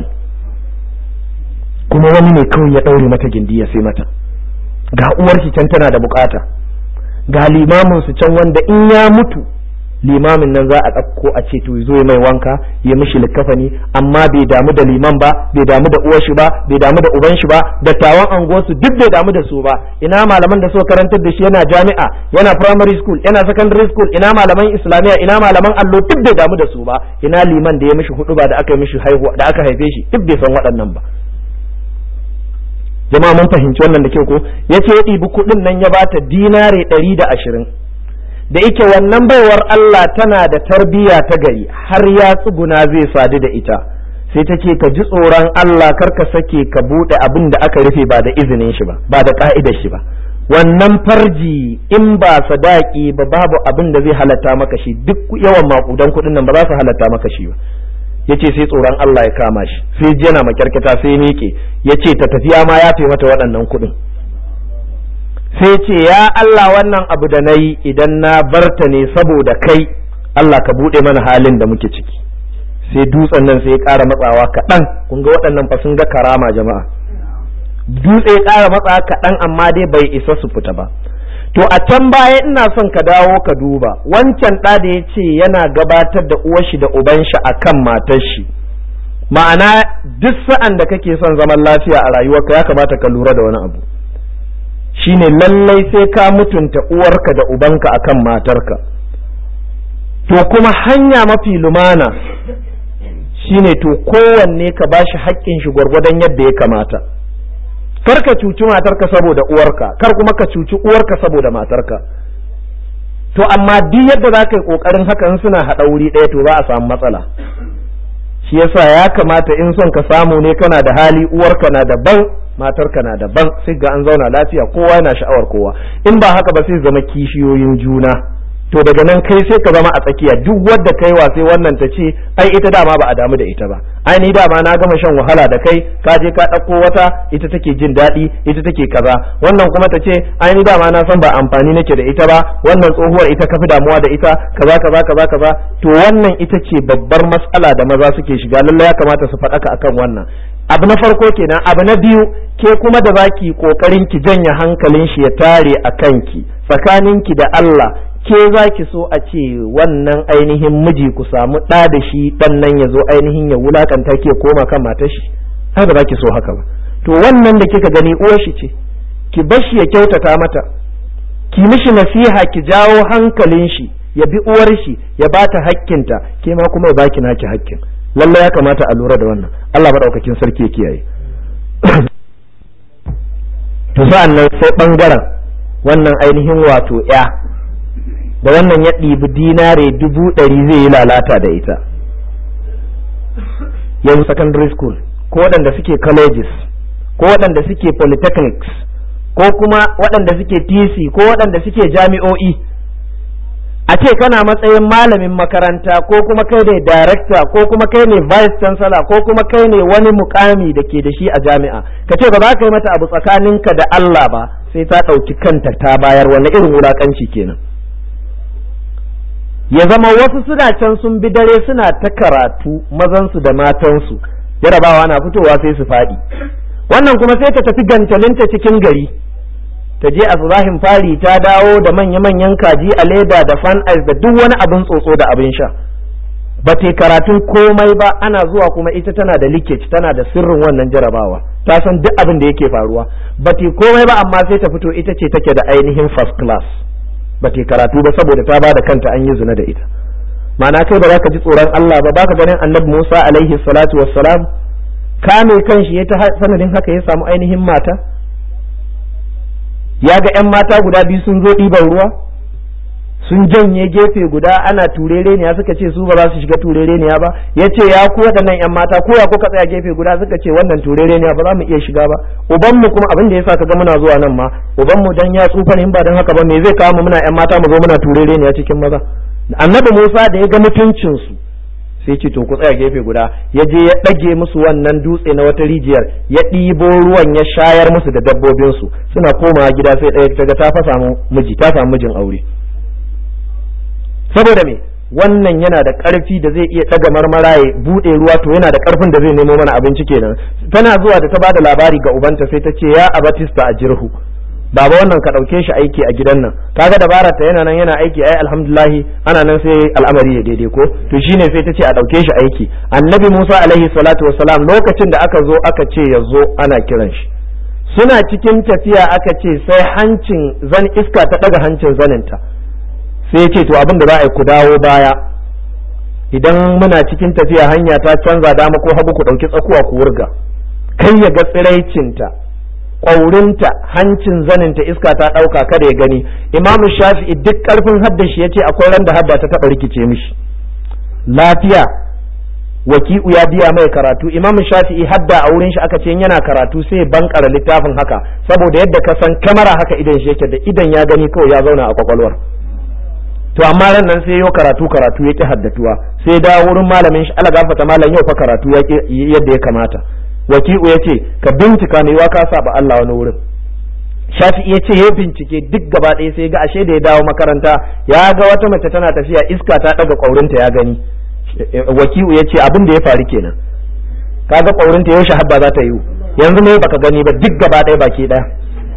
S1: kuma wani ne kawai ya ɗaure mata gindi ya sai mata ga uwar shi can tana da bukata ga limamin su can wanda in ya mutu limamin nan za a ɗauko a ce to zo mai wanka ya mishi likafani amma bai damu da liman ba bai damu da uwar shi ba bai damu da uban shi ba dattawan anguwar su duk bai damu da su ba ina malaman da suka karantar da shi yana jami'a yana primary school yana secondary school ina malaman islamiyya ina malaman allo duk bai damu da su ba ina liman da ya mishi hudu ba da aka yi mishi haihuwa da aka haife shi duk bai san waɗannan ba jama'a mun fahimci wannan da kyau ko yace ya ɗibi kuɗin nan ya bata dinare ɗari da ashirin da yake wannan baiwar Allah tana da tarbiyya ta gari har ya tsuguna zai sadu da ita sai ta ce ka ji tsoron Allah kar ka sake ka buɗe abin da aka rufe ba da izinin shi ba ba da ka'idar shi ba wannan farji in ba sadaki ba babu abin da zai halatta maka shi duk yawan makudan kuɗin nan ba za su halatta maka shi ba yace sai tsoron Allah ya kama shi sai yana makyarkata sai miƙe yace ta tafiya ma ya mata waɗannan kuɗin sai ce ya Allah wannan abu da na yi idan na barta ne saboda kai Allah ka buɗe mana halin da muke ciki sai dutsen nan sai ya ƙara matsawa kaɗan kun ga waɗannan fa sun ga karama jama'a dutse ya ƙara matsawa kaɗan amma dai bai isa su fita ba to a can baya ina son ka dawo ka duba wancan ɗa da ya ce yana gabatar da uwar shi da uban shi akan matar shi ma'ana duk sa'an da kake son zaman lafiya a rayuwarka ya kamata ka lura da wani abu shine lallai sai ka mutunta uwarka da ubanka akan matarka to kuma hanya mafi lumana shine to kowanne ka bashi haƙƙin shi gwargwadon yadda ya kamata kar ka cuci matarka saboda uwarka kar kuma ka cuci uwarka saboda matarka to amma duk yadda za ka yi ƙoƙarin hakan suna haɗa wuri ɗaya to za a samu matsala shi yasa ya kamata in son ka samu ne kana da hali uwarka na daban matarka na daban sai ga an zauna lafiya kowa yana sha'awar kowa in ba haka ba sai zama kishiyoyin juna to daga nan kai sai ka zama a tsakiya duk wadda kai wa sai wannan ta ce ai ita dama ba a damu da ita ba ai ni dama na gama shan wahala da kai ka je ka ɗauko wata ita take jin daɗi ita take kaza wannan kuma ta ce ai ni dama na san ba amfani nake da ita ba wannan tsohuwar ita kafi damuwa da ita kaza kaza kaza kaza to wannan ita ce babbar matsala da maza suke shiga lallai ya kamata su faɗaka akan wannan abu na farko kenan abu na biyu ke kuma da zaki kokarin ki janye hankalin shi ya tare a kanki tsakaninki da Allah ke za ki so a ce wannan ainihin miji ku samu ɗa da shi ɗan nan ya zo ainihin ya wulakanta ke koma kan matar shi haka za ki so haka ba to wannan da kika gani uwar shi ce ki bar shi ya kyautata mata ki mishi nasiha ki jawo hankalin shi ya bi uwar shi ya bata hakkinta ke ma kuma ya baki naki hakkin lallai ya kamata a lura da wannan Allah madaukakin sarki ya kiyaye to sa'an nan sai bangaren wannan ainihin wato ya da wannan ya ɗibi dinare dubu ɗari zai yi lalata da ita yanzu secondary school ko waɗanda suke colleges ko waɗanda suke polytechnics ko kuma waɗanda suke tc ko waɗanda suke jami'o'i a ce kana matsayin malamin makaranta ko kuma kai ne director ko kuma kai ne vice chancellor ko kuma kai ne wani mukami da ke da shi a jami'a ka ce ba za ka yi mata abu tsakaninka da Allah ba sai ta ɗauki kanta ta bayar wani irin wulakanci kenan ya zama wasu suna can sun bi dare suna ta karatu mazansu da matansu jarabawa na fitowa sai su faɗi wannan kuma sai ta tafi gantalinta cikin gari ta je azrahin fari ta dawo da manya-manyan kaji a leda da fan ice da duk wani abin tsotso da abin sha ba ta karatun komai ba ana zuwa kuma ita tana da leakage tana da sirrin wannan jarabawa ta san duk abin da yake faruwa ba ta komai ba amma sai ta fito ita ce take da ainihin first class ba ta karatu ba saboda ta ba da kanta an yi zina da ita ma'ana kai ba za ka ji tsoron Allah ba baka ganin annabi Musa alaihi salatu wassalam kame kanshi ya ta sanadin haka ya samu ainihin mata ya ga 'yan mata guda biyu sun zo ɗiban ruwa sun janye gefe guda ana turere ne suka ce su ba za su shiga turere ne ba ya ce ya ku waɗannan 'yan mata ko ya kuka tsaya gefe guda suka ce wannan turere ne ba za mu iya shiga ba ubanmu kuma abin da yasa ka ga muna zuwa nan ma ubanmu dan ya tsufa ne ba dan haka ba me zai kawo mu muna 'yan mata mu zo muna turere ne cikin maza annabi Musa da ya ga mutuncin su sai ce to ku tsaya gefe guda ya je ya ɗage musu wannan dutse na wata rijiyar ya ɗibo ruwan ya shayar musu da dabbobinsu suna komawa gida sai ɗaya ta ga ta fa samu miji ta samu mijin aure saboda me wannan yana da ƙarfi da zai iya ɗaga marmara ya buɗe ruwa to yana da ƙarfin da zai nemo mana abinci kenan tana zuwa da ta bada labari ga ubanta sai ta ce ya abatista a jirhu baba wannan ka ɗauke shi aiki a gidan nan kaga dabara ta yana nan yana aiki ai alhamdulahi ana nan sai al'amari ya daidai ko to shine sai ta ce a ɗauke shi aiki annabi musa alaihi salatu wassalam lokacin da aka zo aka ce ya zo ana kiran shi suna cikin tafiya aka ce sai hancin zan iska ta ɗaga hancin zaninta sai ya ce to abin da za a yi ku dawo baya idan muna cikin tafiya hanya ta canza dama ko hagu ku ɗauki tsakuwa ku wurga kai ya ga tsiraicinta ƙwaurinta hancin zaninta iska ta ɗauka kada ya gani imam shafi'i duk ƙarfin haddashi ya ce akwai ran da hadda ta taɓa rikice mishi lafiya waki'u ya biya mai karatu imam shafi'i hadda a wurin shi aka ce yana karatu sai bankara littafin haka saboda yadda ka san kamara haka idan shi yake da idan ya gani kawai ya zauna a kwakwalwar to amma ran nan sai yau karatu karatu yake haddatuwa sai da wurin malamin shi ala gafata malam yau fa karatu yadda ya kamata waki'u ya ce ka bincika ne wa ka saba Allah wani wurin shafi'i ya ce ya bincike duk gaba ɗaya sai ga ashe da ya dawo makaranta ya ga wata mace tana tafiya iska ta ɗaga ƙwaurinta ya gani wakiu ya ce abin da ya faru kenan kaga ƙwaurinta yaushe habba za ta yi yanzu ne baka gani ba duk gaba ɗaya baki ɗaya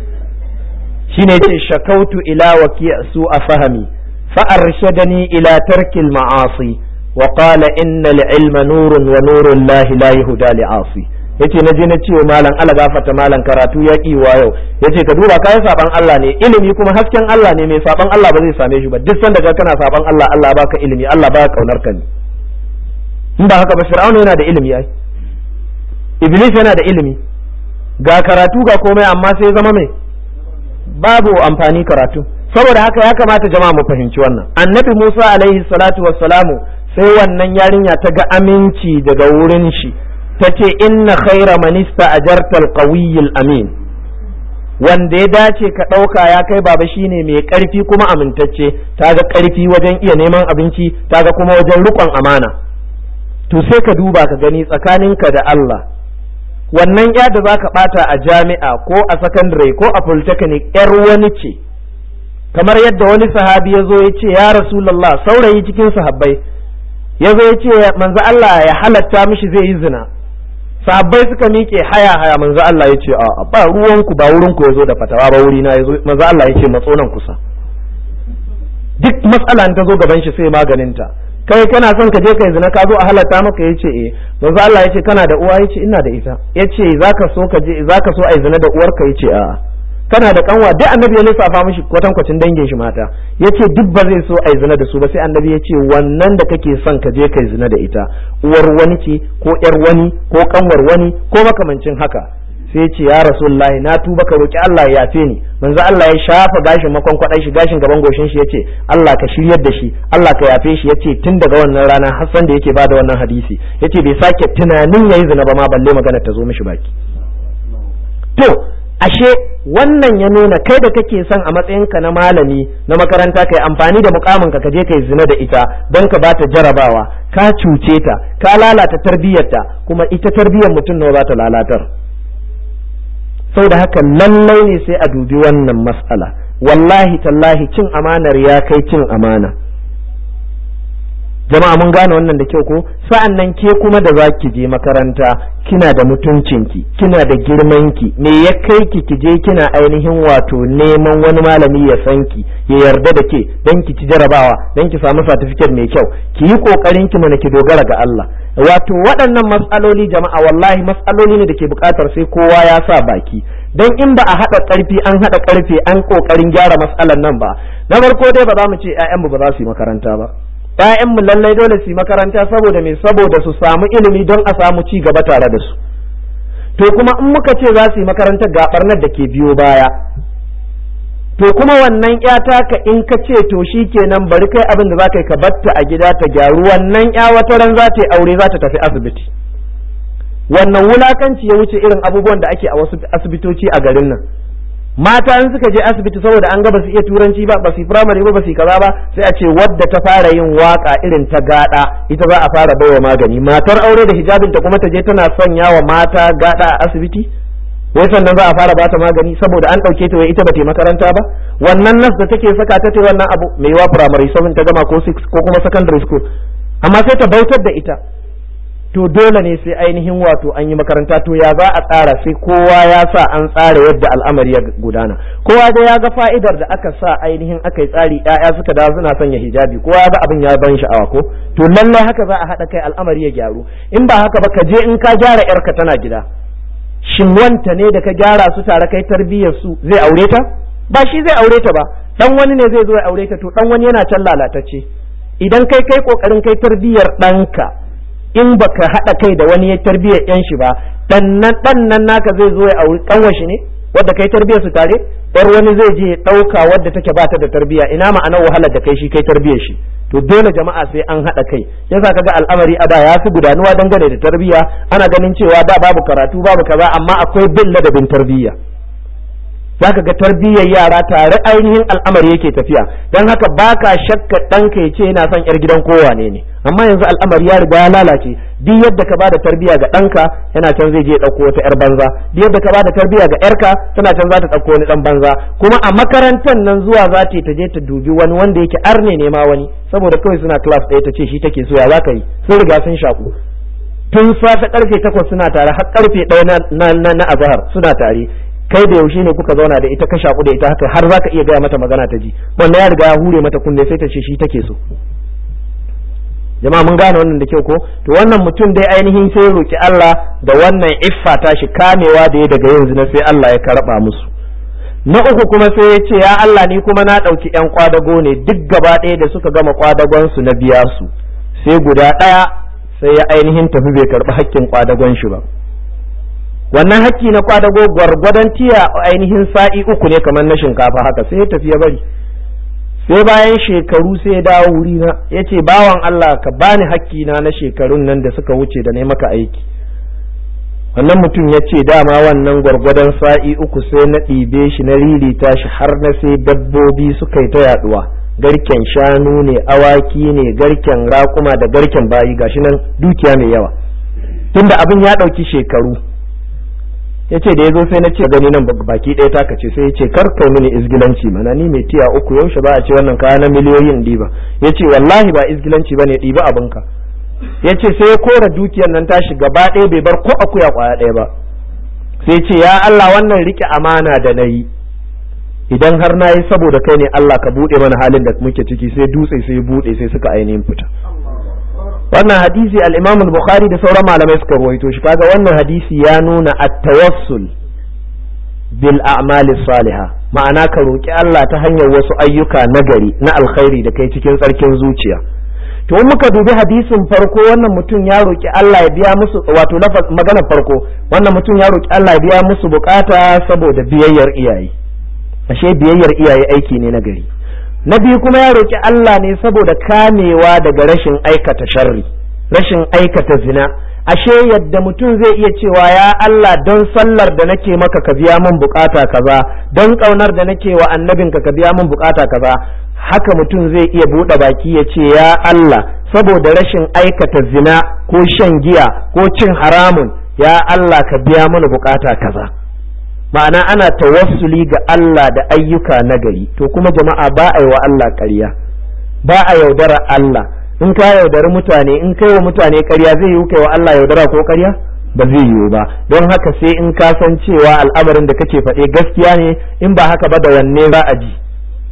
S1: shine yace shakautu ila waki su a fahami fa arshadani ila tarkil ma'asi wa qala innal ilma nurun wa nurun lahi la yuhda li asi yace na je na ce malam Allah gafarta malam karatu ya ki wa yau yace ka duba kai saban Allah ne ilimi kuma hasken Allah ne mai saban Allah ba zai same shi ba duk sanda ka kana saban Allah Allah baka ilimi Allah baka kaunar ka ne in ba haka ba fir'auna yana da ilimi ai iblis yana da ilimi ga karatu ga komai amma sai zama mai babu amfani karatu saboda haka ya kamata jama'a mu fahimci wannan annabi Musa alaihi salatu wassalamu sai wannan yarinya ta ga aminci daga wurin shi ta ce inna khaira manista ajartal qawiyyil amin wanda ya dace ka ɗauka ya kai baba shine mai ƙarfi kuma amintacce ta ga ƙarfi wajen iya neman abinci ta ga kuma wajen riƙon amana to sai ka duba ka gani tsakaninka da Allah wannan ya da za ka ɓata a jami'a ko a sakandare ko a polytechnic yar wani ce kamar yadda wani sahabi ya zo ya ce ya rasulallah saurayi cikin sahabbai ya zo ya ce manzo Allah ya halatta mishi zai yi zina sahabbai suka miƙe haya haya manzo Allah ya ce a ba ruwanku ba wurinku ya zo da fatawa ba wuri na yazo manzo Allah ya ce matso nan kusa duk matsala ta zo gaban shi sai maganinta kai kana son ka je kai zina ka zo a halatta maka yace eh manzo Allah yace kana da uwa yace ina da ita yace zaka so ka je zaka so ai zina da uwarka yace a'a kana da kanwa duk annabi ya lissafa mishi kwatan kwacin dangin shi mata yace duk ba zai so ai zina da su ba sai annabi yace wannan da kake son ka je kai zina da ita uwar wani ce ko yar wani ko kanwar wani ko makamancin haka sai ce ya rasulullahi na tuba ka roki Allah ya yafe ni manzo Allah ya shafa gashin makon kwadai shi gashin gaban goshin shi yace Allah ka shiryar da shi Allah ka yafe shi yace tun daga wannan rana Hassan da yake bada wannan hadisi yace bai sake tunanin yayi zina ba ma balle magana ta zo mishi baki to ashe wannan ya nuna kai da kake son a matsayinka na malami na makaranta kai amfani da mukamin ka je kai zina da ita don ka bata jarabawa ka cuce ta ka lalata tarbiyyarta kuma ita tarbiyyar mutum nawa za ta lalatar da haka lallai ne sai a dubi wannan matsala wallahi tallahi cin amanar ya kai cin amana jama'a mun gane wannan da kyau ko sa'an nan ke kuma da za ki je makaranta kina da mutuncinki kina da girmanki me ya kai ki ki je kina ainihin wato neman wani malami ya san ki ya yarda da ke dan ki ci jarabawa dan ki samu certificate mai kyau ki yi kokarin ki mana ki dogara ga Allah wato waɗannan matsaloli jama'a wallahi matsaloli ne da ke buƙatar sai kowa ya sa baki dan in ba a haɗa ƙarfi an haɗa ƙarfe an ƙoƙarin gyara matsalan nan ba na farko dai ba za mu ce 'ya'yanmu ba za su yi makaranta ba mu lallai dole su yi makaranta saboda me saboda su samu ilimi don a samu ci gaba tare da su to kuma in muka ce za su yi makaranta ga barnar da ke biyo baya to kuma wannan ya taka in ka ce to shi kenan bari kai abin da za ka yi ka batta a gida ta gyaru wannan ya wata ran za ta yi aure za ta tafi asibiti wannan wulakanci ya wuce irin abubuwan da ake a wasu asibitoci a garin nan mata in suka je asibiti saboda an ga ba su iya turanci ba ba su firamare ba ba su kaza ba sai a ce wadda ta fara yin waka irin ta gada ita za a fara baiwa magani matar aure da hijabinta kuma ta je tana sanya wa mata gada a asibiti wai sannan za a fara bata magani saboda an ɗauke ta wai ita ba ta makaranta ba wannan nas da take saka ta ta wannan abu mai wa primary 7 ta gama ko 6 ko kuma secondary school amma sai ta bautar da ita to dole ne sai ainihin wato an yi makaranta to ya za a tsara sai kowa ya sa an tsara yadda al'amari ya gudana kowa da ya ga fa'idar da aka sa ainihin aka yi tsari ƴaƴa suka dawo suna sanya hijabi kowa ya ga abin ya ban sha'awa ko to lallai haka za a haɗa kai al'amari ya gyaru in ba haka ba ka je in ka gyara yarka tana gida shin wanta ne da ka gyara su tare kai tarbiyyar su zai aure ta ba shi zai aure ta ba dan wani ne zai zo ya aure ta to dan wani yana can lalatacce idan kai kai kokarin kai tarbiyyar ɗanka in baka haɗa kai da wani ya tarbiyyar yan shi ba dan nan naka zai zo ya auri kanwar shi ne wadda kai tarbiyyar su tare yar wani zai je ya ɗauka wadda take bata da tarbiyya ina ma'anar wahalar da kai shi kai tarbiyyar shi to dole jama'a sai an haɗa kai yasa kaga al'amari a da ya fi gudanuwa dangane da tarbiyya ana ganin cewa da babu karatu babu kaza amma akwai bin ladabin tarbiyya zaka ga tarbiyyar yara tare ainihin al'amari yake tafiya don haka baka shakka ɗanka ya ce yana son yar gidan kowane ne amma yanzu al'amari ya riga ya lalace duk yadda ka bada tarbiyya ga ɗanka yana can zai je ya ɗauko wata yar banza duk yadda ka bada tarbiyya ga yarka tana can za ta ɗauko wani ɗan banza kuma a makarantar nan zuwa za ta ta je ta dubi wani wanda yake arne ne ma wani saboda kawai suna class ɗaya ta ce shi take so ya za ka yi sun riga sun shaku tun safe karfe takwas suna tare har karfe ɗaya na na azahar suna tare kai da yaushe ne kuka zauna da ita ka shaku da ita haka har zaka iya gaya mata magana ta ji wannan ya riga ya hure mata kunne sai ta ce shi take so jama'a mun gane wannan da kyau ko to wannan mutum dai ainihin sai roki Allah da wannan iffa ta shi kamewa da ya daga yanzu na sai Allah ya karba musu na uku kuma sai ya ce ya Allah ni kuma na ɗauki ƴan kwadago ne duk gaba ɗaya da suka gama kwadagon su na biya su sai guda ɗaya sai ya ainihin tafi bai karɓi hakkin kwadagon shi ba wannan hakki na kwadago gwargwadon tiya ainihin sa'i uku ne kamar na shinkafa haka sai ya tafi ya bari sai bayan shekaru sai ya dawo wuri na ya ce bawan Allah ka bani hakki na na shekarun nan da suka wuce da na maka aiki wannan mutum ya ce dama wannan gwargwadon sa'i uku sai na ɗibe shi na ririta shi har na sai dabbobi suka yi ta yaduwa garken shanu ne awaki ne garken raƙuma da garken bayi gashi nan dukiya mai yawa tunda abin ya ɗauki shekaru ya ce da ya zo sai na ce gani nan baki ɗaya taka ce sai ya ce kar kai mini izgilanci mana ni mai tiya uku yaushe ba a ce wannan kaya na miliyoyin ɗiba ya ce wallahi ba izgilanci ba ne ɗiba abinka ya ce sai ya kora dukiyar nan tashi gaba ɗaya bai bar ko akuya kwaya ɗaya ba sai ce ya Allah wannan rike amana da na yi idan har na yi saboda kai ne Allah ka buɗe mana halin da muke ciki sai dutse sai buɗe sai suka ainihin fita wannan hadisi al-Imam al-Bukhari da sauran malamai suka ruwaito shi kaga wannan hadisi ya nuna at-tawassul bil a'mali salihah ma'ana ka roki Allah ta hanyar wasu ayyuka nagari na alkhairi da kai cikin tsarkin zuciya to muka dubi hadisin farko wannan mutum ya roki Allah ya biya musu wato maganar farko wannan mutum ya roki Allah ya biya musu bukata saboda biyayyar iyaye ashe biyayyar iyaye aiki ne na gari na biyu kuma ya roki Allah ne saboda kamewa daga rashin aikata sharri rashin aikata zina ashe yadda mutum zai iya cewa ya Allah don sallar da nake maka ka biya min bukata kaza don kaunar da nake wa annabinka ka biya min bukata kaza haka mutum zai iya buɗe baki ya ce ya Allah saboda rashin aikata zina ko shan giya ko cin haramun ya Allah ka biya mana bukata kaza ma'ana ana tawassuli ga Allah da ayyuka nagari to kuma jama'a ba a yi wa Allah ƙarya ba a yaudara Allah in ka yaudari mutane in kai wa mutane ƙarya zai yi kai wa Allah yaudara ko ƙarya ba zai yiwu ba don haka sai in ka san cewa al'amarin da kake faɗe gaskiya ne in ba haka ba da wanne za a ji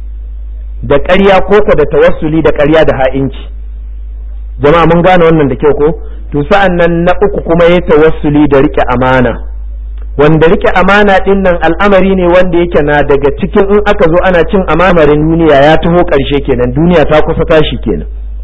S1: da ƙarya ko ka da tawassuli da ƙarya da ha'inci jama'a mun gane wannan da kyau ko to sa'an nan na uku kuma ya tawassuli da rike amana wanda rike amana din nan al'amari ne wanda yake na daga cikin in aka zo ana cin amamarin duniya ya taho ƙarshe kenan duniya ta kusa tashi kenan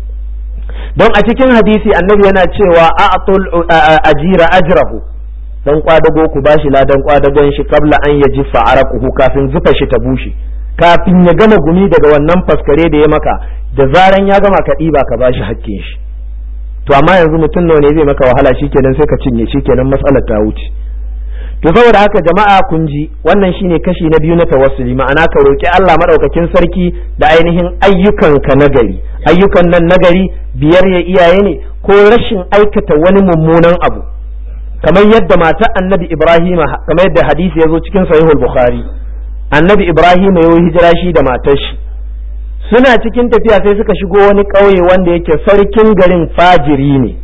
S1: don a cikin hadisi annabi yana cewa a'tul ajira ajrahu dan kwadago ku bashi ladan kwadagon shi kabla an yaji fa'araquhu kafin zufa shi ta bushe kafin ya gama gumi daga wannan faskare da ya maka da zaran ya gama ka ɗiba ka bashi hakkin shi to amma yanzu mutum nawa ne zai maka wahala shikenan sai ka cinye shikenan matsalar ta wuce to saboda haka jama'a kun ji wannan shine kashi na biyu na tawassuli ma'ana ka roki Allah madaukakin sarki da ainihin ayyukanka nagari ayyukan nan nagari biyar ya iyaye ne ko rashin aikata wani mummunan abu kamar yadda matar annabi Ibrahim kamar yadda hadisi ya zo cikin sahihul bukhari annabi Ibrahim ya yi hijira shi da matar shi suna cikin tafiya sai suka shigo wani ƙauye wanda yake sarkin garin fajiri ne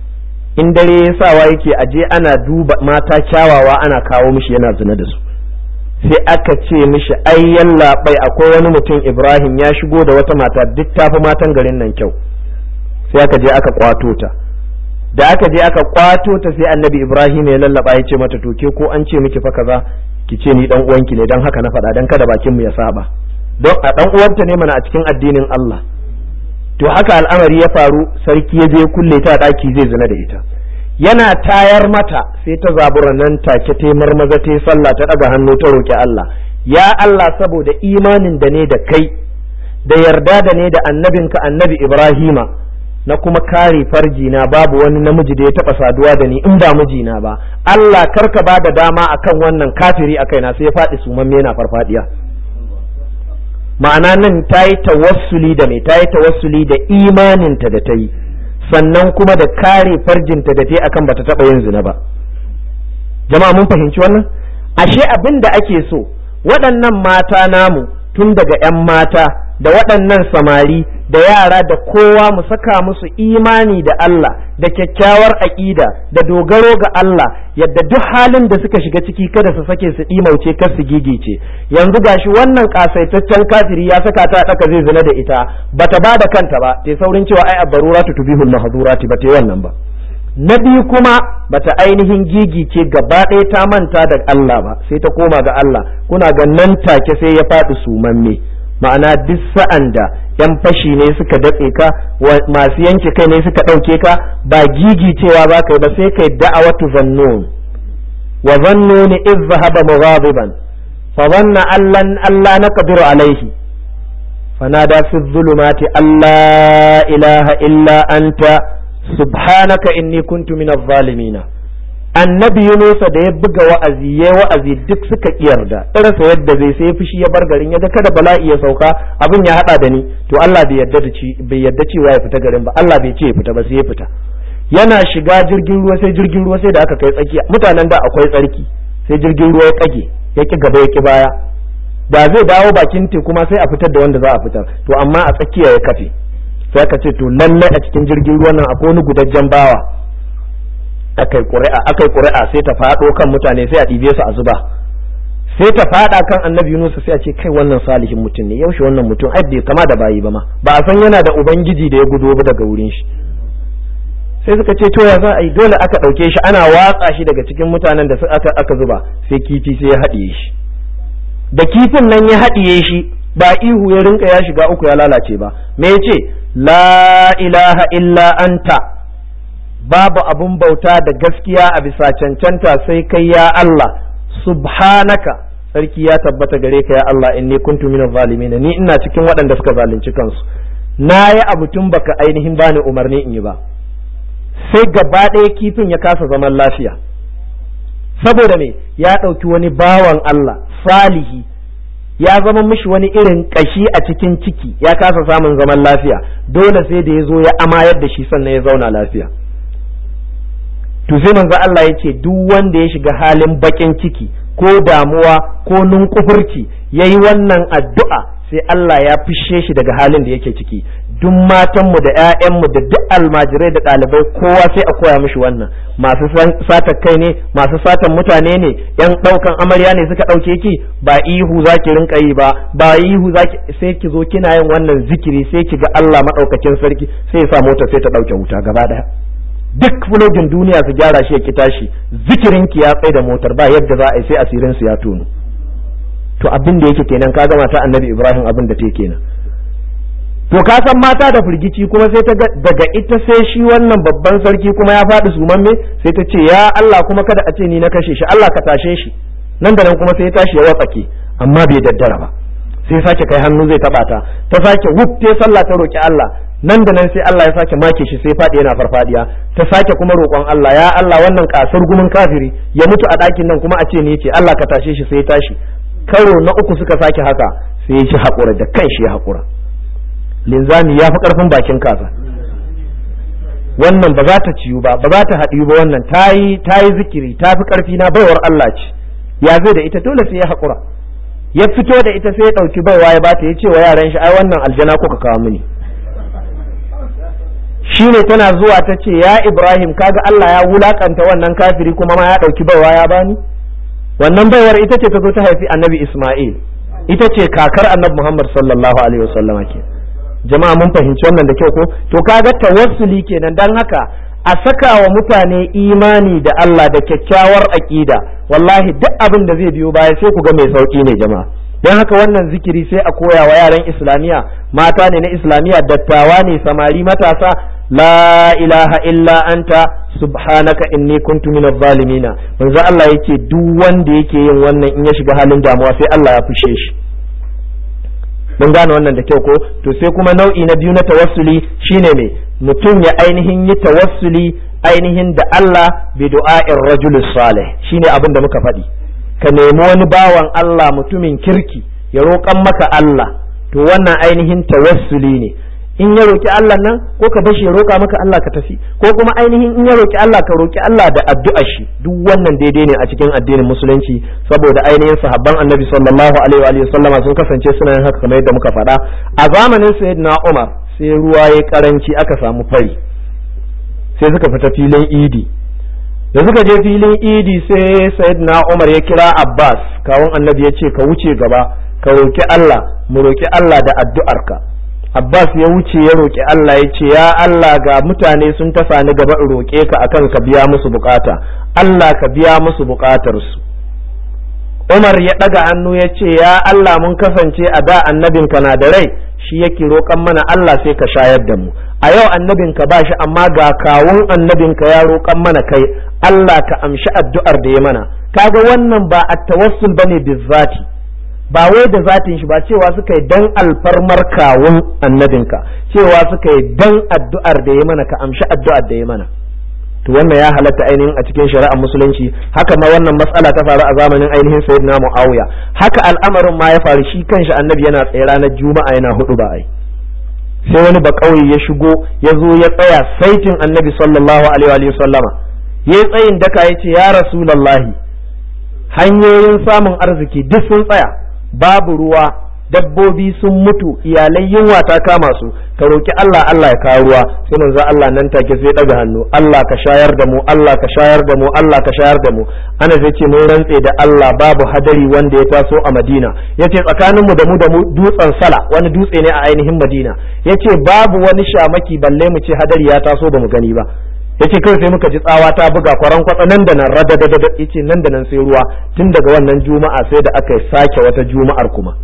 S1: in dare ya sawa yake aje ana duba mata kyawawa ana kawo mishi yana zina da su sai aka ce mishi ai yallaɓai akwai wani mutum ibrahim ya shigo da wata mata duk tafi matan garin nan kyau sai aka je aka kwato ta da aka je aka kwato ta sai annabi ibrahim ya lallaba ya ce mata to ke ko an ce miki fa kaza ki ce ni dan uwanki ne dan haka na faɗa dan kada bakin mu ya saba don a dan uwanta ne mana a cikin addinin Allah to haka al'amari ya faru sarki ya je kulle ta daki zai zina da ita yana tayar mata sai ta zabura nan take ta marmaza ta sallah ta daga hannu ta roki Allah ya Allah saboda imanin da ne da kai da yarda da ne da annabinka annabi Ibrahima na kuma kare farjina babu wani namiji da ya taba saduwa da ni in ba mijina ba Allah karka ba da dama akan wannan kafiri a kaina sai ya faɗi sumamme yana farfadiya ma'ana nan ta yi tawassuli da mai ta yi tawassuli da imaninta da ta yi sannan kuma da kare farjinta da ta yi akan bata taba yin zina ba jama'a mun fahimci wannan ashe abin da ake so waɗannan mata namu tun daga 'yan mata da waɗannan samari da yara da kowa mu saka musu imani da Allah da kyakkyawar aƙida da dogaro ga Allah yadda duk halin da suka shiga ciki kada su sake su ɗimauce kar su gigice yanzu gashi wannan kasaitaccen kafiri ya saka ta ɗaka zai zina da ita bata ba da kanta ba te saurin cewa ai abbaruratu tubihul mahdurati ba te wannan ba na biyu kuma bata ainihin gigice gaba ɗaya ta manta da Allah ba sai ta koma ga Allah kuna ga nan take sai ya faɗi sumamme ma'ana duk sa'an da yan fashi ne suka datse ka masu yanke kai ne suka ɗauke ka ba gigicewa ba kai ba sai kai da'awatu zannun wa zannuni iz zahaba mughadiban fa dhanna allan alla naqdiru alayhi fanada fi dhulumati alla ilaha illa anta subhanaka inni kuntu minaz zalimina annabi Yunusa da ya buga wa'azi ya wa'azi duk suka yarda irasa yadda zai sai fushi ya bar garin ya ga kada bala'i ya sauka abin ya hada da ni to Allah bai yarda da ci bai yarda cewa ya fita garin ba Allah bai ce ya fita ba sai ya fita yana shiga jirgin ruwa sai jirgin ruwa sai da aka kai tsakiya mutanen da akwai tsarki sai jirgin ruwa ya kage ya ki gaba ya ki baya da zai dawo bakin teku ma sai a fitar da wanda za a fitar to amma a tsakiya ya kafe sai aka ce to lallai a cikin jirgin ruwan nan akwai wani gudajjen bawa akai ƙuri'a akai ƙuri'a sai ta faɗo kan mutane sai a ɗibe su a zuba sai ta faɗa kan annabi Yunus sai a ce kai wannan salihin mutum ne yaushe wannan mutum ai bai kama da bayi ba ma ba a san yana da ubangiji da ya gudo ba daga wurin shi sai suka ce to ya za a yi dole aka ɗauke shi ana watsa shi daga cikin mutanen da aka aka zuba sai kifi sai ya haɗiye shi da kifin nan ya haɗiye shi ba ihu ya rinka ya shiga uku ya lalace ba me yace la ilaha illa anta babu abun bauta da gaskiya a bisa cancanta sai kai ya Allah subhanaka sarki ya tabbata gare ka ya Allah inni kuntu minaz zalimin ni ina cikin waɗanda suka zalunci kansu na yi abu tun baka ainihin bani umarni in yi ba sai gaba ɗaya kifin ya kasa zaman lafiya saboda me ya ɗauki wani bawan Allah salihi ya zama mishi wani irin ƙashi a cikin ciki ya kasa samun zaman lafiya dole sai da ya zo ya amayar da shi sannan ya zauna lafiya to sai manzo Allah ya ce duk wanda ya shiga halin bakin ciki ko damuwa ko nunkufurci yayi wannan addu'a sai Allah ya fishe shi daga halin da yake ciki duk matanmu da 'ya'yanmu da duk almajirai da ɗalibai kowa sai a koya mishi wannan masu sata kai ne masu satan mutane ne yan ɗaukan amarya ne suka ɗauke ki ba ihu za ki rinka yi ba ba ihu za ki sai ki zo kina yin wannan zikiri sai ki ga Allah maɗaukakin sarki sai ya sa mota sai ta ɗauke wuta gaba ɗaya duk fulogin duniya su gyara shi ya ki tashi zikirin ki ya tsaye da motar ba yadda za a yi sai asirin su ya tono to abin da yake kenan ka gama ta annabi Ibrahim abin da ta kenan to ka san mata da firgici kuma sai ta daga ita sai shi wannan babban sarki kuma ya faɗi sumamme sai ta ce ya Allah kuma kada a ce ni na kashe shi Allah ka tashe shi nan da nan kuma sai ya tashi ya watsake amma bai daddara ba sai sake kai hannu zai taba ta ta sake wuf ta sallah ta roki Allah nan da nan sai Allah ya sake make shi sai faɗi yana farfadiya ta sake kuma roƙon Allah ya Allah wannan kasar gumin kafiri ya mutu a ɗakin nan kuma a ce ni ce Allah ka tashe shi sai ya tashi karo na uku suka sake haka sai ya ci haƙura da kan shi ya haƙura linzami ya fi ƙarfin bakin kaza wannan ba za ta ciyu ba ba za ta haɗiyu ba wannan ta yi zikiri ta fi ƙarfi na baiwar Allah ce ya zai da ita dole sai ya haƙura ya fito da ita sai ya ɗauki baiwa ya bata ya ce wa yaran shi ai wannan aljana kuka kawo mini shi ne tana zuwa ta ce ya Ibrahim kaga Allah ya wulakanta wannan kafiri kuma ma ya ɗauki baiwa ya bani wannan baiwar ita ce ta zo ta haifi annabi Ismail ita ce kakar annabi Muhammad sallallahu alaihi wasallam ke jama'a mun fahimci wannan da kyau ko to kaga tawassuli kenan dan haka a saka wa mutane imani da Allah da kyakkyawar aqida wallahi duk abin da zai biyo baya sai ku ga mai sauki ne jama'a don haka wannan zikiri sai a koya wa yaran islamiya mata ne na islamiya dattawa ne samari matasa la ilaha illa anta subhanaka inni kuntu minadh zalimina manzo Allah yake duk wanda yake yin wannan in ya shiga halin damuwa sai Allah ya fushe shi mun gane wannan da kyau ko to sai kuma nau'i na biyu na tawassuli shine me mutum ya ainihin yi tawassuli ainihin da Allah bi du'a'ir rajul salih shine abin da muka faɗi ka nemi wani bawan Allah mutumin kirki ya roƙan maka Allah to wannan ainihin tawassuli ne in ya roki Allah nan ko ka bashi ya roƙa maka Allah ka tafi ko kuma ainihin in ya roki Allah ka roki Allah da addu'ar shi duk wannan daidai ne a cikin addinin musulunci saboda ainihin sahabban annabi sallallahu alaihi wa sallama sun kasance suna yin haka kamar yadda muka faɗa a zamanin sayyidina Umar sai ruwa ya karanci aka samu fari sai suka fita filin idi da suka je filin idi sai sayyidina Umar ya kira Abbas kawun annabi ya ce ka wuce gaba ka roki Allah mu roki Allah da addu'arka Abbas ya wuce ya roƙi Allah ya ce, Ya Allah ga mutane sun tasa ni gaba in roƙe ka akan ka biya musu bukata, Allah ka biya musu bukatarsu. Umar ya ɗaga hannu ya ce, Ya Allah mun kasance a da annabinka na da rai, shi yake roƙan mana Allah sai ka shayar da mu. A yau annabinka ba shi amma ga kawun annabinka ya roƙan mana kai, Allah ka amshi addu'ar da ya mana. Kaga wannan ba a tawassul bane bizzati. ba wai da zatin shi ba cewa suka yi dan alfarmar kawun annabinka cewa suka yi dan addu'ar da ya mana ka amshi addu'ar da ya mana to wannan ya halatta ainihin a cikin shari'ar musulunci haka ma wannan matsala ta faru a zamanin ainihin sayyidina muawiya haka al'amarin ma ya faru shi kanshi annabi yana tsaye ranar juma'a yana hudu ba ai sai wani bakauye ya shigo ya zo ya tsaya saitin annabi sallallahu alaihi wa sallama ya tsayin daka ya ce ya rasulallahi hanyoyin samun arziki duk sun tsaya babu ruwa dabbobi sun mutu iyalai yunwa ta kama su ka roki Allah Allah ya kawo ruwa sai manzo Allah nan take sai daga hannu Allah ka shayar da mu Allah ka shayar da mu Allah ka shayar da mu ana zai ce mun rantse da Allah babu hadari wanda ya taso a Madina yace tsakanin mu da mu da mu dutsen sala wani dutse ne a ainihin Madina yace babu wani shamaki balle mu ce hadari ya taso ba mu gani ba yace kai sai muka ji tsawa ta buga kwaran kwatsa nan da nan radadadada yace nan da nan sai ruwa tun daga wannan juma'a sai da aka sake wata juma'ar kuma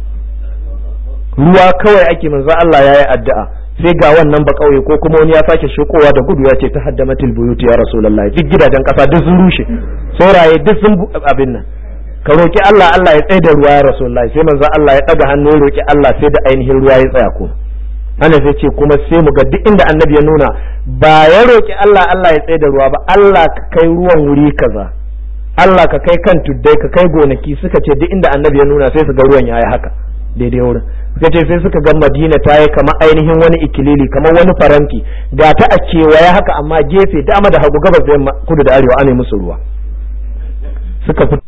S1: ruwa kawai ake manzo Allah yayi addu'a sai ga wannan ba kauye ko kuma wani ya sake shikowa da gudu ya ce ta haddamatil buyut ya rasulullahi duk gidajen kasa duk sun rushe sauraye duk sun abin nan ka roki Allah Allah ya tsaye da ruwa ya rasulullahi sai manzo Allah ya daga hannu ya roki Allah sai da ainihin ruwa ya tsaya ko ana sai ce kuma sai mu ga duk inda annabi ya nuna ba ya roki Allah Allah ya tsaye da ruwa ba Allah ka kai ruwan wuri kaza Allah ka kai kan tuddai ka kai gonaki suka ce duk inda annabi ya nuna sai su ga ruwan yayi haka daidai wurin suka ce sai suka ga Madina ta yi kamar ainihin wani ikilili kamar wani faranti ga ta a kewaye haka amma gefe dama da hagu gabas da yamma kudu da arewa ana musu ruwa suka fito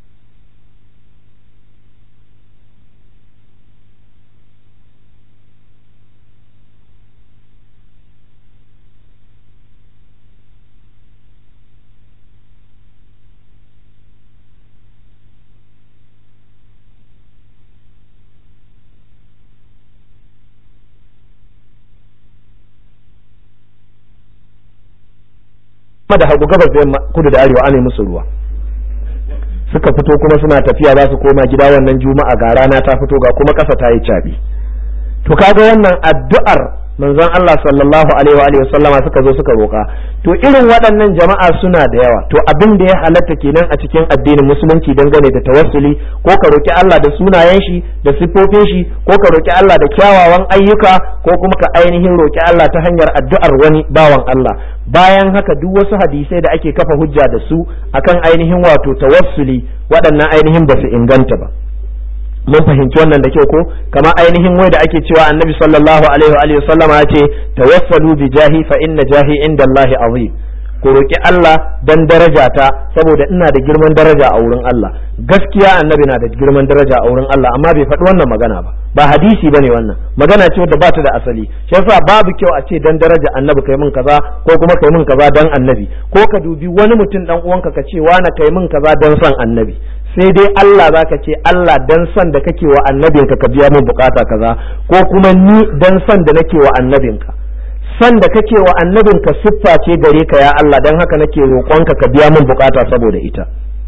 S1: da hagu gabas da yamma kudu da arewa ana musu ruwa suka fito kuma suna tafiya za su koma gida wannan juma'a ga rana ta fito ga kuma ƙasa ta yi caɓi to kaga wannan addu'ar manzon Allah sallallahu alaihi wa alihi sallama suka zo suka roka to irin waɗannan jama'a suna da yawa to abin da ya halatta kenan a cikin addinin musulunci dangane da tawassuli ko ka roki Allah da sunayen shi da siffofin shi ko ka roki Allah da kyawawan ayyuka ko kuma ka ainihin roki Allah ta hanyar addu'ar wani bawan Allah bayan haka duk wasu hadisai da ake kafa hujja da su akan ainihin wato tawassuli waɗannan ainihin ba su inganta ba mun fahimci wannan da kyau ko kama ainihin wai da ake cewa annabi sallallahu alaihi wa sallama ya ce tawassalu bi jahi fa inna jahi inda Allahi azim ku roki Allah dan daraja ta saboda ina da girman daraja a wurin Allah gaskiya annabi na da girman daraja a wurin Allah amma bai faɗi wannan magana ba ba hadisi bane wannan magana ce wadda ba ta da asali shi yasa babu kyau a ce dan daraja annabi kai min kaza ko kuma kai min kaza dan annabi ko ka dubi wani mutum dan uwanka ka ce wani kai min kaza dan son annabi sai dai Allah za ka ce Allah dan son da kake wa annabinka ka biya min bukata kaza ko kuma ni dan son da nake wa annabinka son da kake wa annabinka siffa ce gare ka ya Allah dan haka nake roƙonka ka biya min bukata saboda ita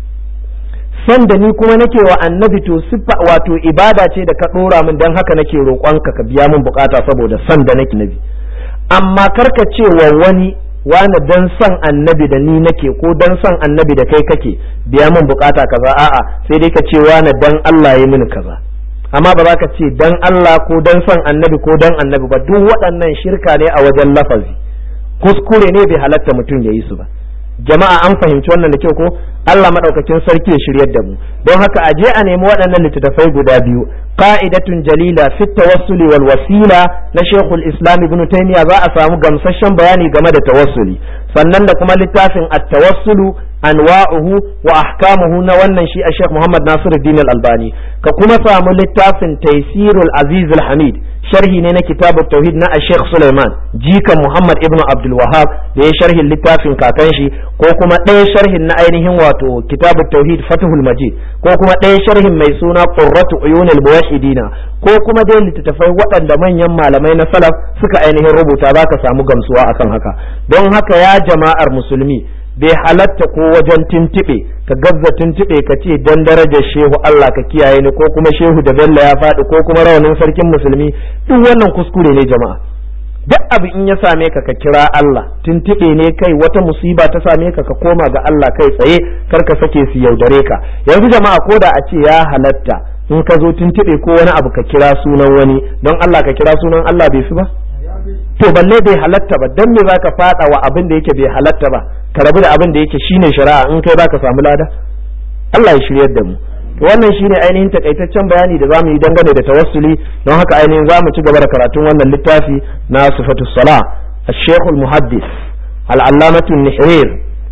S1: son da ni kuma nake wa annabi to siffa wato ibada ce da ka ɗora min dan haka nake roƙonka ka biya min bukata saboda son da nake nabi amma karka ce wa wani wani dan son annabi da ni nake ko dan son annabi da kai kake biya min bukata kaza a'a sai dai ka ce wani dan Allah ya mini kaza amma ba za ka ce dan Allah ko dan son annabi ko dan annabi ba duk waɗannan shirka ne a wajen lafazi kuskure ne bai halatta mutum ya yi su ba jama'a an fahimci wannan da kyau ko Allah madaukakin sarki ya shiryar da mu don haka a je a nemi waɗannan littattafai guda biyu qa'idatun jalila fi tawassuli wal wasila na Sheikhul Islam Ibn Taymiyyah za a samu gamsasshen bayani game da tawassuli sannan da kuma littafin at-tawassulu anwa'uhu wa ahkamuhu na wannan shi a Sheikh Muhammad Nasiruddin Al-Albani ka kuma samu littafin Taysirul Aziz Al-Hamid sharhi ne na kitabut tauhid na Sheikh Sulaiman jikan Muhammad ibn Abdul Wahhab da ya sharhin littafin kakan shi ko kuma ɗaya sharhin na ainihin wato kitabut tauhid Fathul Majid ko kuma ɗaya sharhin mai suna Qurratu Uyunil Muwahhidina ko kuma dai littattafai waɗanda manyan malamai na salaf suka ainihin rubuta zaka samu gamsuwa akan haka don haka ya jama'ar musulmi bai halatta ko wajen tintiɓe ka gazza tintiɓe ka ce dan darajar shehu Allah ka kiyaye ni ko kuma shehu da bello ya faɗi ko kuma rawanin sarkin musulmi duk wannan kuskure ne jama'a duk abu in ya same ka ka kira Allah tintiɓe ne kai wata musiba ta same ka ka koma ga Allah kai tsaye kar ka sake su yaudare ka yanzu jama'a ko da a ce ya halatta in ka zo tintiɓe ko wani abu ka kira sunan wani don Allah ka kira sunan Allah bai fi ba to balle bai halatta ba dan me zaka fada wa abin da yake bai halatta ba ka rabu da abin da yake shine shari'a in kai baka samu lada Allah ya shiryar da mu to wannan shine ainihin takaitaccen bayani da zamu yi dangane da tawassuli don haka ainihin zamu ci gaba da karatun wannan littafi na sifatus sala الشيخ المحدث العلامة النحرير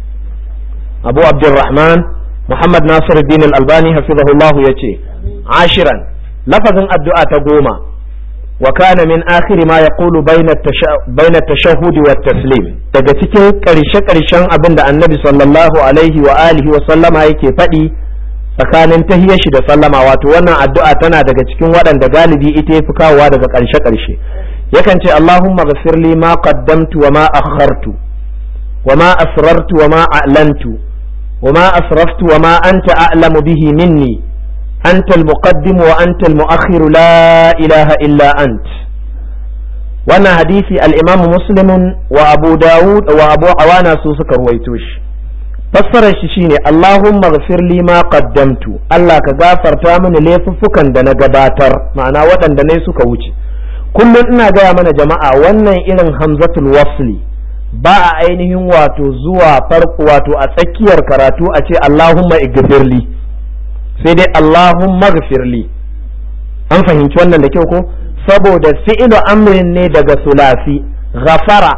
S1: أبو عبد الرحمن محمد ناصر الدين الألباني حفظه الله يتي عاشرا لفظ الدعاء تقوم وكان من آخر ما يقول بين بين التشهد والتسليم daga cikin ƙarshe-ƙarshen abin da annabi sallallahu alaihi wa alihi wa sallama yake faɗi tsakanin tahiyar shi da sallama wato wannan addu'a tana daga cikin waɗanda galibi ita yafi kawowa daga ƙarshe-ƙarshe yakan ce Allahumma ghafir li ma qaddamtu wa ma akhartu wa ma asrartu wa ma a'lantu wa ma asraftu wa ma anta a'lamu bihi minni أنت المقدم وأنت المؤخر لا إله إلا أنت وانا حديثي الإمام مسلم وأبو داود وأبو عوانا سوسك رويتوش فسر الشيشيني اللهم اغفر لي ما قدمت الله كغافر تامن ليففكا دنا قباتر معنا ودن دنا يسوك وجه كل إنا جاء من جماعة وانا إلن همزة الوصل ba a ainihin wato zuwa farko wato a tsakiyar karatu a ce Allahumma igfirli sai dai Allahumma gfirli an fahimci wannan da kyau ko saboda fi'ilu amrin ne daga sulasi ghafara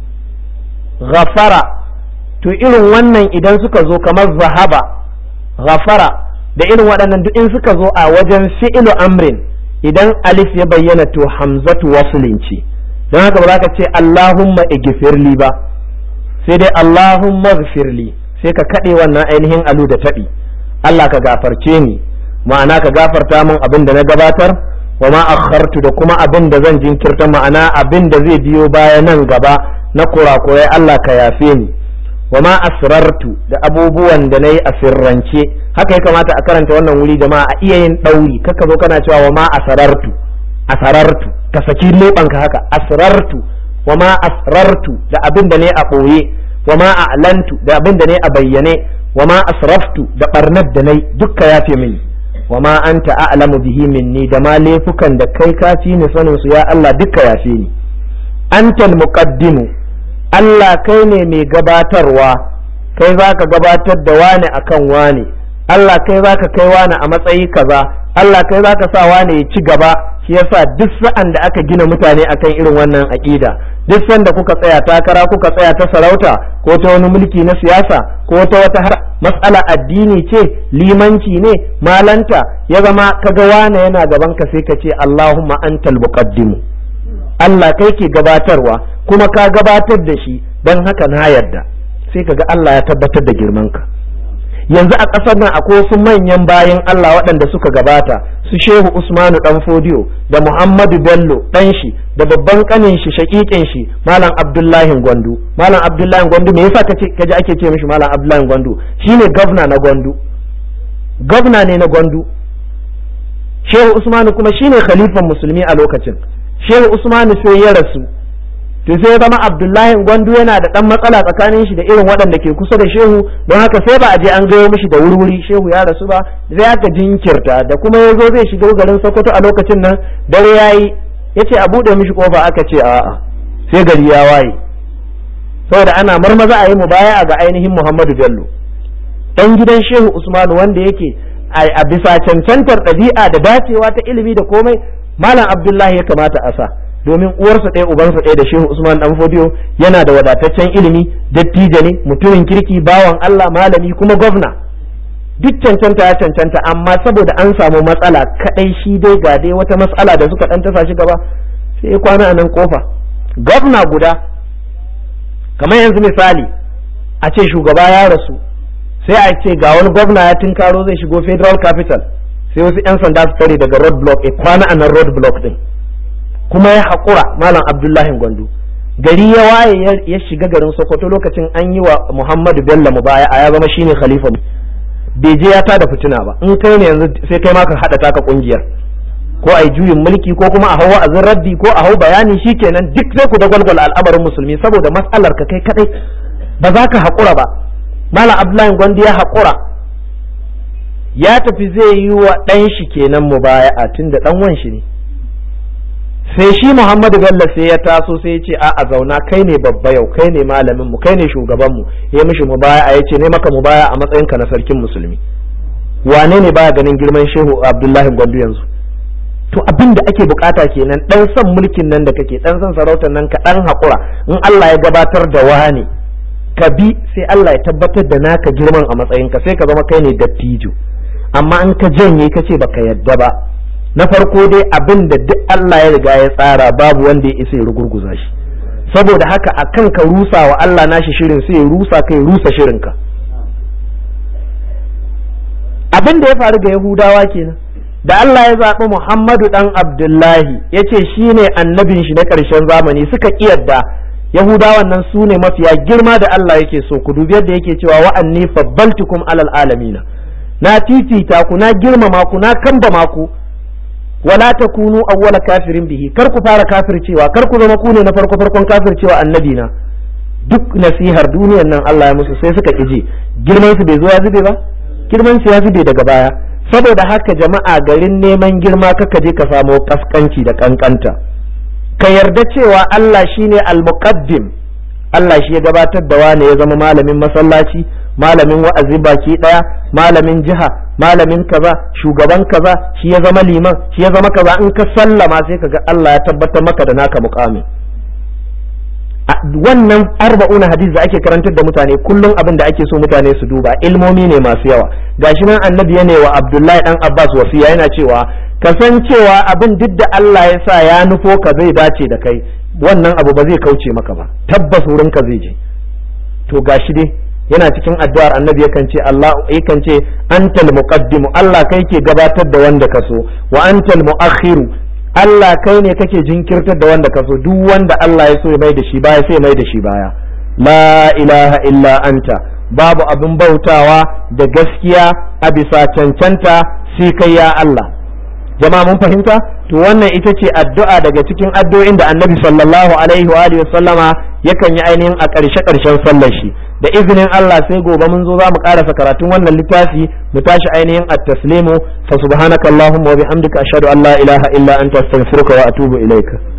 S1: ghafara to irin wannan idan suka zo kamar zahaba ghafara da irin waɗannan duk in suka zo a wajen fi'ilu amrin idan alif ya bayyana to hamzatu waslin ce don haka ba za ka ce Allahumma igfirli ba sai dai Allahumma gfirli sai ka kaɗe wannan ainihin alu da taɓi Allah ka gafarce ni ma'ana ka gafarta min abin da na gabatar wa ma akhartu da kuma abin da zan jinkirta ma'ana abin da zai biyo baya nan gaba na kurakurai Allah ka yafe ni wa ma asrartu da abubuwan da nayi a sirrance haka ya kamata a karanta wannan wuri jama'a a iya yin dauri kaka zo kana cewa wa ma asrartu asrartu ka saki lebanka haka asrartu wa ma asrartu da abin da ne a boye wa ma a'lantu da abin da ne a bayyane wa ma asraftu da barnar da nai dukka yafe mini wa ma anta a'lamu bihi minni da ma laifukan da kai ka fi ni sanin su ya Allah dukka yafe ni antal muqaddimu Allah kai ne mai gabatarwa kai zaka gabatar da wani akan wani Allah kai zaka kai wani a matsayi kaza Allah kai zaka sa wani ya ci gaba shi yasa duk sa'an da aka gina mutane akan irin wannan aqida duk sanda kuka tsaya takara kuka tsaya ta sarauta ko ta wani mulki na siyasa ko ta wata har matsala addini ce limanci ne malanta ya zama kaga wane yana gaban ka sai ka ce Allahumma antal muqaddimu Allah kai ke gabatarwa kuma ka gabatar da shi don haka na yarda sai kaga Allah ya tabbatar da girman ka yanzu a ƙasar nan akwai wasu manyan bayan Allah waɗanda suka gabata su shehu Usmanu dan Fodiyo da Muhammadu Bello ɗan shi da babban ƙanin shi shaƙiƙin shi Malam Abdullahi Gwandu Malam Abdullahi Gwandu me yasa kace kaje ake ce mishi Malam Abdullahi Gwandu shine gwamna na Gwandu gwamna ne na Gwandu Shehu Usmanu kuma shine khalifan musulmi a lokacin Shehu Usmanu sai ya rasu to sai zama abdullahi gwandu yana da dan matsala tsakanin shi da irin waɗanda ke kusa da shehu don haka sai ba a je an gayo mishi da wurwuri shehu ya rasu ba sai aka jinkirta da kuma ya zo zai shiga garin sokoto a lokacin nan dare ya yi ya ce a buɗe mishi ƙofa aka ce a'a sai gari ya waye saboda ana marmaza a yi mubaya ga ainihin Muhammadu Bello dan gidan Shehu Usmanu wanda yake a bisa cancantar ɗabi'a da dacewa ta ilimi da komai Malam Abdullahi ya kamata a sa domin uwarsa ɗaya ubansa ɗaya da Shehu Usman dan Fodiyo yana da wadataccen ilimi dattijo ne mutumin kirki bawan Allah malami kuma gwamna duk cancanta ya cancanta amma saboda an samu matsala kadai shi dai ga dai wata matsala da suka dan tasa shi gaba sai ya kwana a nan kofa gwamna guda kamar yanzu misali a ce shugaba ya rasu sai a ce ga wani gwamna ya tinkaro zai shigo federal capital sai wasu 'yan sanda su tare daga road block ya kwana a nan road block din kuma ya haƙura malam abdullahi gwandu gari ya waye ya shiga garin sokoto lokacin an yi wa muhammadu bello mubaya a ya zama shine khalifa bai je ya tada fitina ba in kai ne yanzu sai kai ma ka hada taka kungiyar ko ai juyin mulki ko kuma a hau wa'azin raddi ko a hau bayani shikenan duk sai ku da gwalgwal al'amarin musulmi saboda matsalar ka kai kadai ba za ka haƙura ba malam abdullahi gwandi ya haƙura ya tafi zai yi wa ɗan shi kenan mubaya'a tunda ɗan wan shi ne sai shi Muhammadu Bello sai ya taso sai ya ce a a zauna kai ne babba yau kai ne malamin mu kai ne shugaban mu ya mishi mubaya a yace ne maka mubaya a matsayin ka na sarkin musulmi wane ne baya ganin girman Shehu Abdullahi Gwandu yanzu to abin da ake bukata kenan dan son mulkin nan da kake dan son sarautar nan ka dan hakura in Allah ya gabatar da wani ka bi sai Allah ya tabbatar da naka girman a matsayin ka sai ka zama kai ne dattijo amma in ka janye ka ce baka yadda ba na farko dai abin da duk Allah ya riga ya tsara babu wanda ya isa ya rugurguza shi saboda haka a kan ka rusa wa Allah nashi shirin sai ya rusa kai rusa shirinka abin da ya faru ga Yahudawa kenan da Allah ya zaɓi Muhammadu ɗan Abdullahi ya ce shi ne annabin shi na ƙarshen zamani suka ƙiyarda Yahudawan nan su ne mafiya girma da Allah yake so ku dubi yadda yake cewa wa'anni fabbaltukum alal alamina na titita ku na girmama ku na kambama ku wala takunu awwala kafirin bihi kar ku fara kafircewa kar ku zama ku ne na farko farkon kafircewa annabi na duk nasihar duniyar nan Allah ya musu sai suka kije girman su bai zo ya zube ba girman su ya zube daga baya saboda haka jama'a garin neman girma kaka je ka samo kaskanci da kankanta ka yarda cewa Allah shine al-muqaddim Allah shi ya gabatar da wane ya zama malamin masallaci malamin wa'azi baki daya malamin jiha malamin kaza shugaban kaza shi ya zama liman shi ya zama kaza in ka sallama sai kaga Allah ya tabbatar maka da naka muqami wannan arba'una hadisi da ake karantar da mutane kullum abin da ake so mutane su duba ilmomi ne masu yawa gashi nan annabi ya ne wa Abdullahi dan Abbas wasiya yana cewa kasancewa abin duk da Allah ya sa ya nufo ka zai dace da kai wannan abu ba zai kauce maka ba tabbas wurin ka zai je to gashi dai yana cikin addu'ar annabi yakan ce Allah yakan ce antal muqaddimu Allah kai ke gabatar da wanda ka so wa antal muakhiru Allah kai ne kake jinkirtar da wanda ka so duk wanda Allah ya so ya mai da shi baya sai mai da shi baya la ilaha illa anta babu abin bautawa da gaskiya a bisa cancanta sai kai ya Allah jama'a mun fahimta to wannan ita ce addu'a daga cikin addu'o'in da annabi sallallahu alaihi wa alihi sallama yakan yi ainihin a ƙarshe ƙarshen sallar shi da izinin Allah sai gobe mun zo za mu ƙarasa karatun wannan littafi mu tashi ainihin at-taslimu fa subhanaka allahumma wa bihamdika ashhadu an la ilaha illa anta astaghfiruka wa atubu ilaika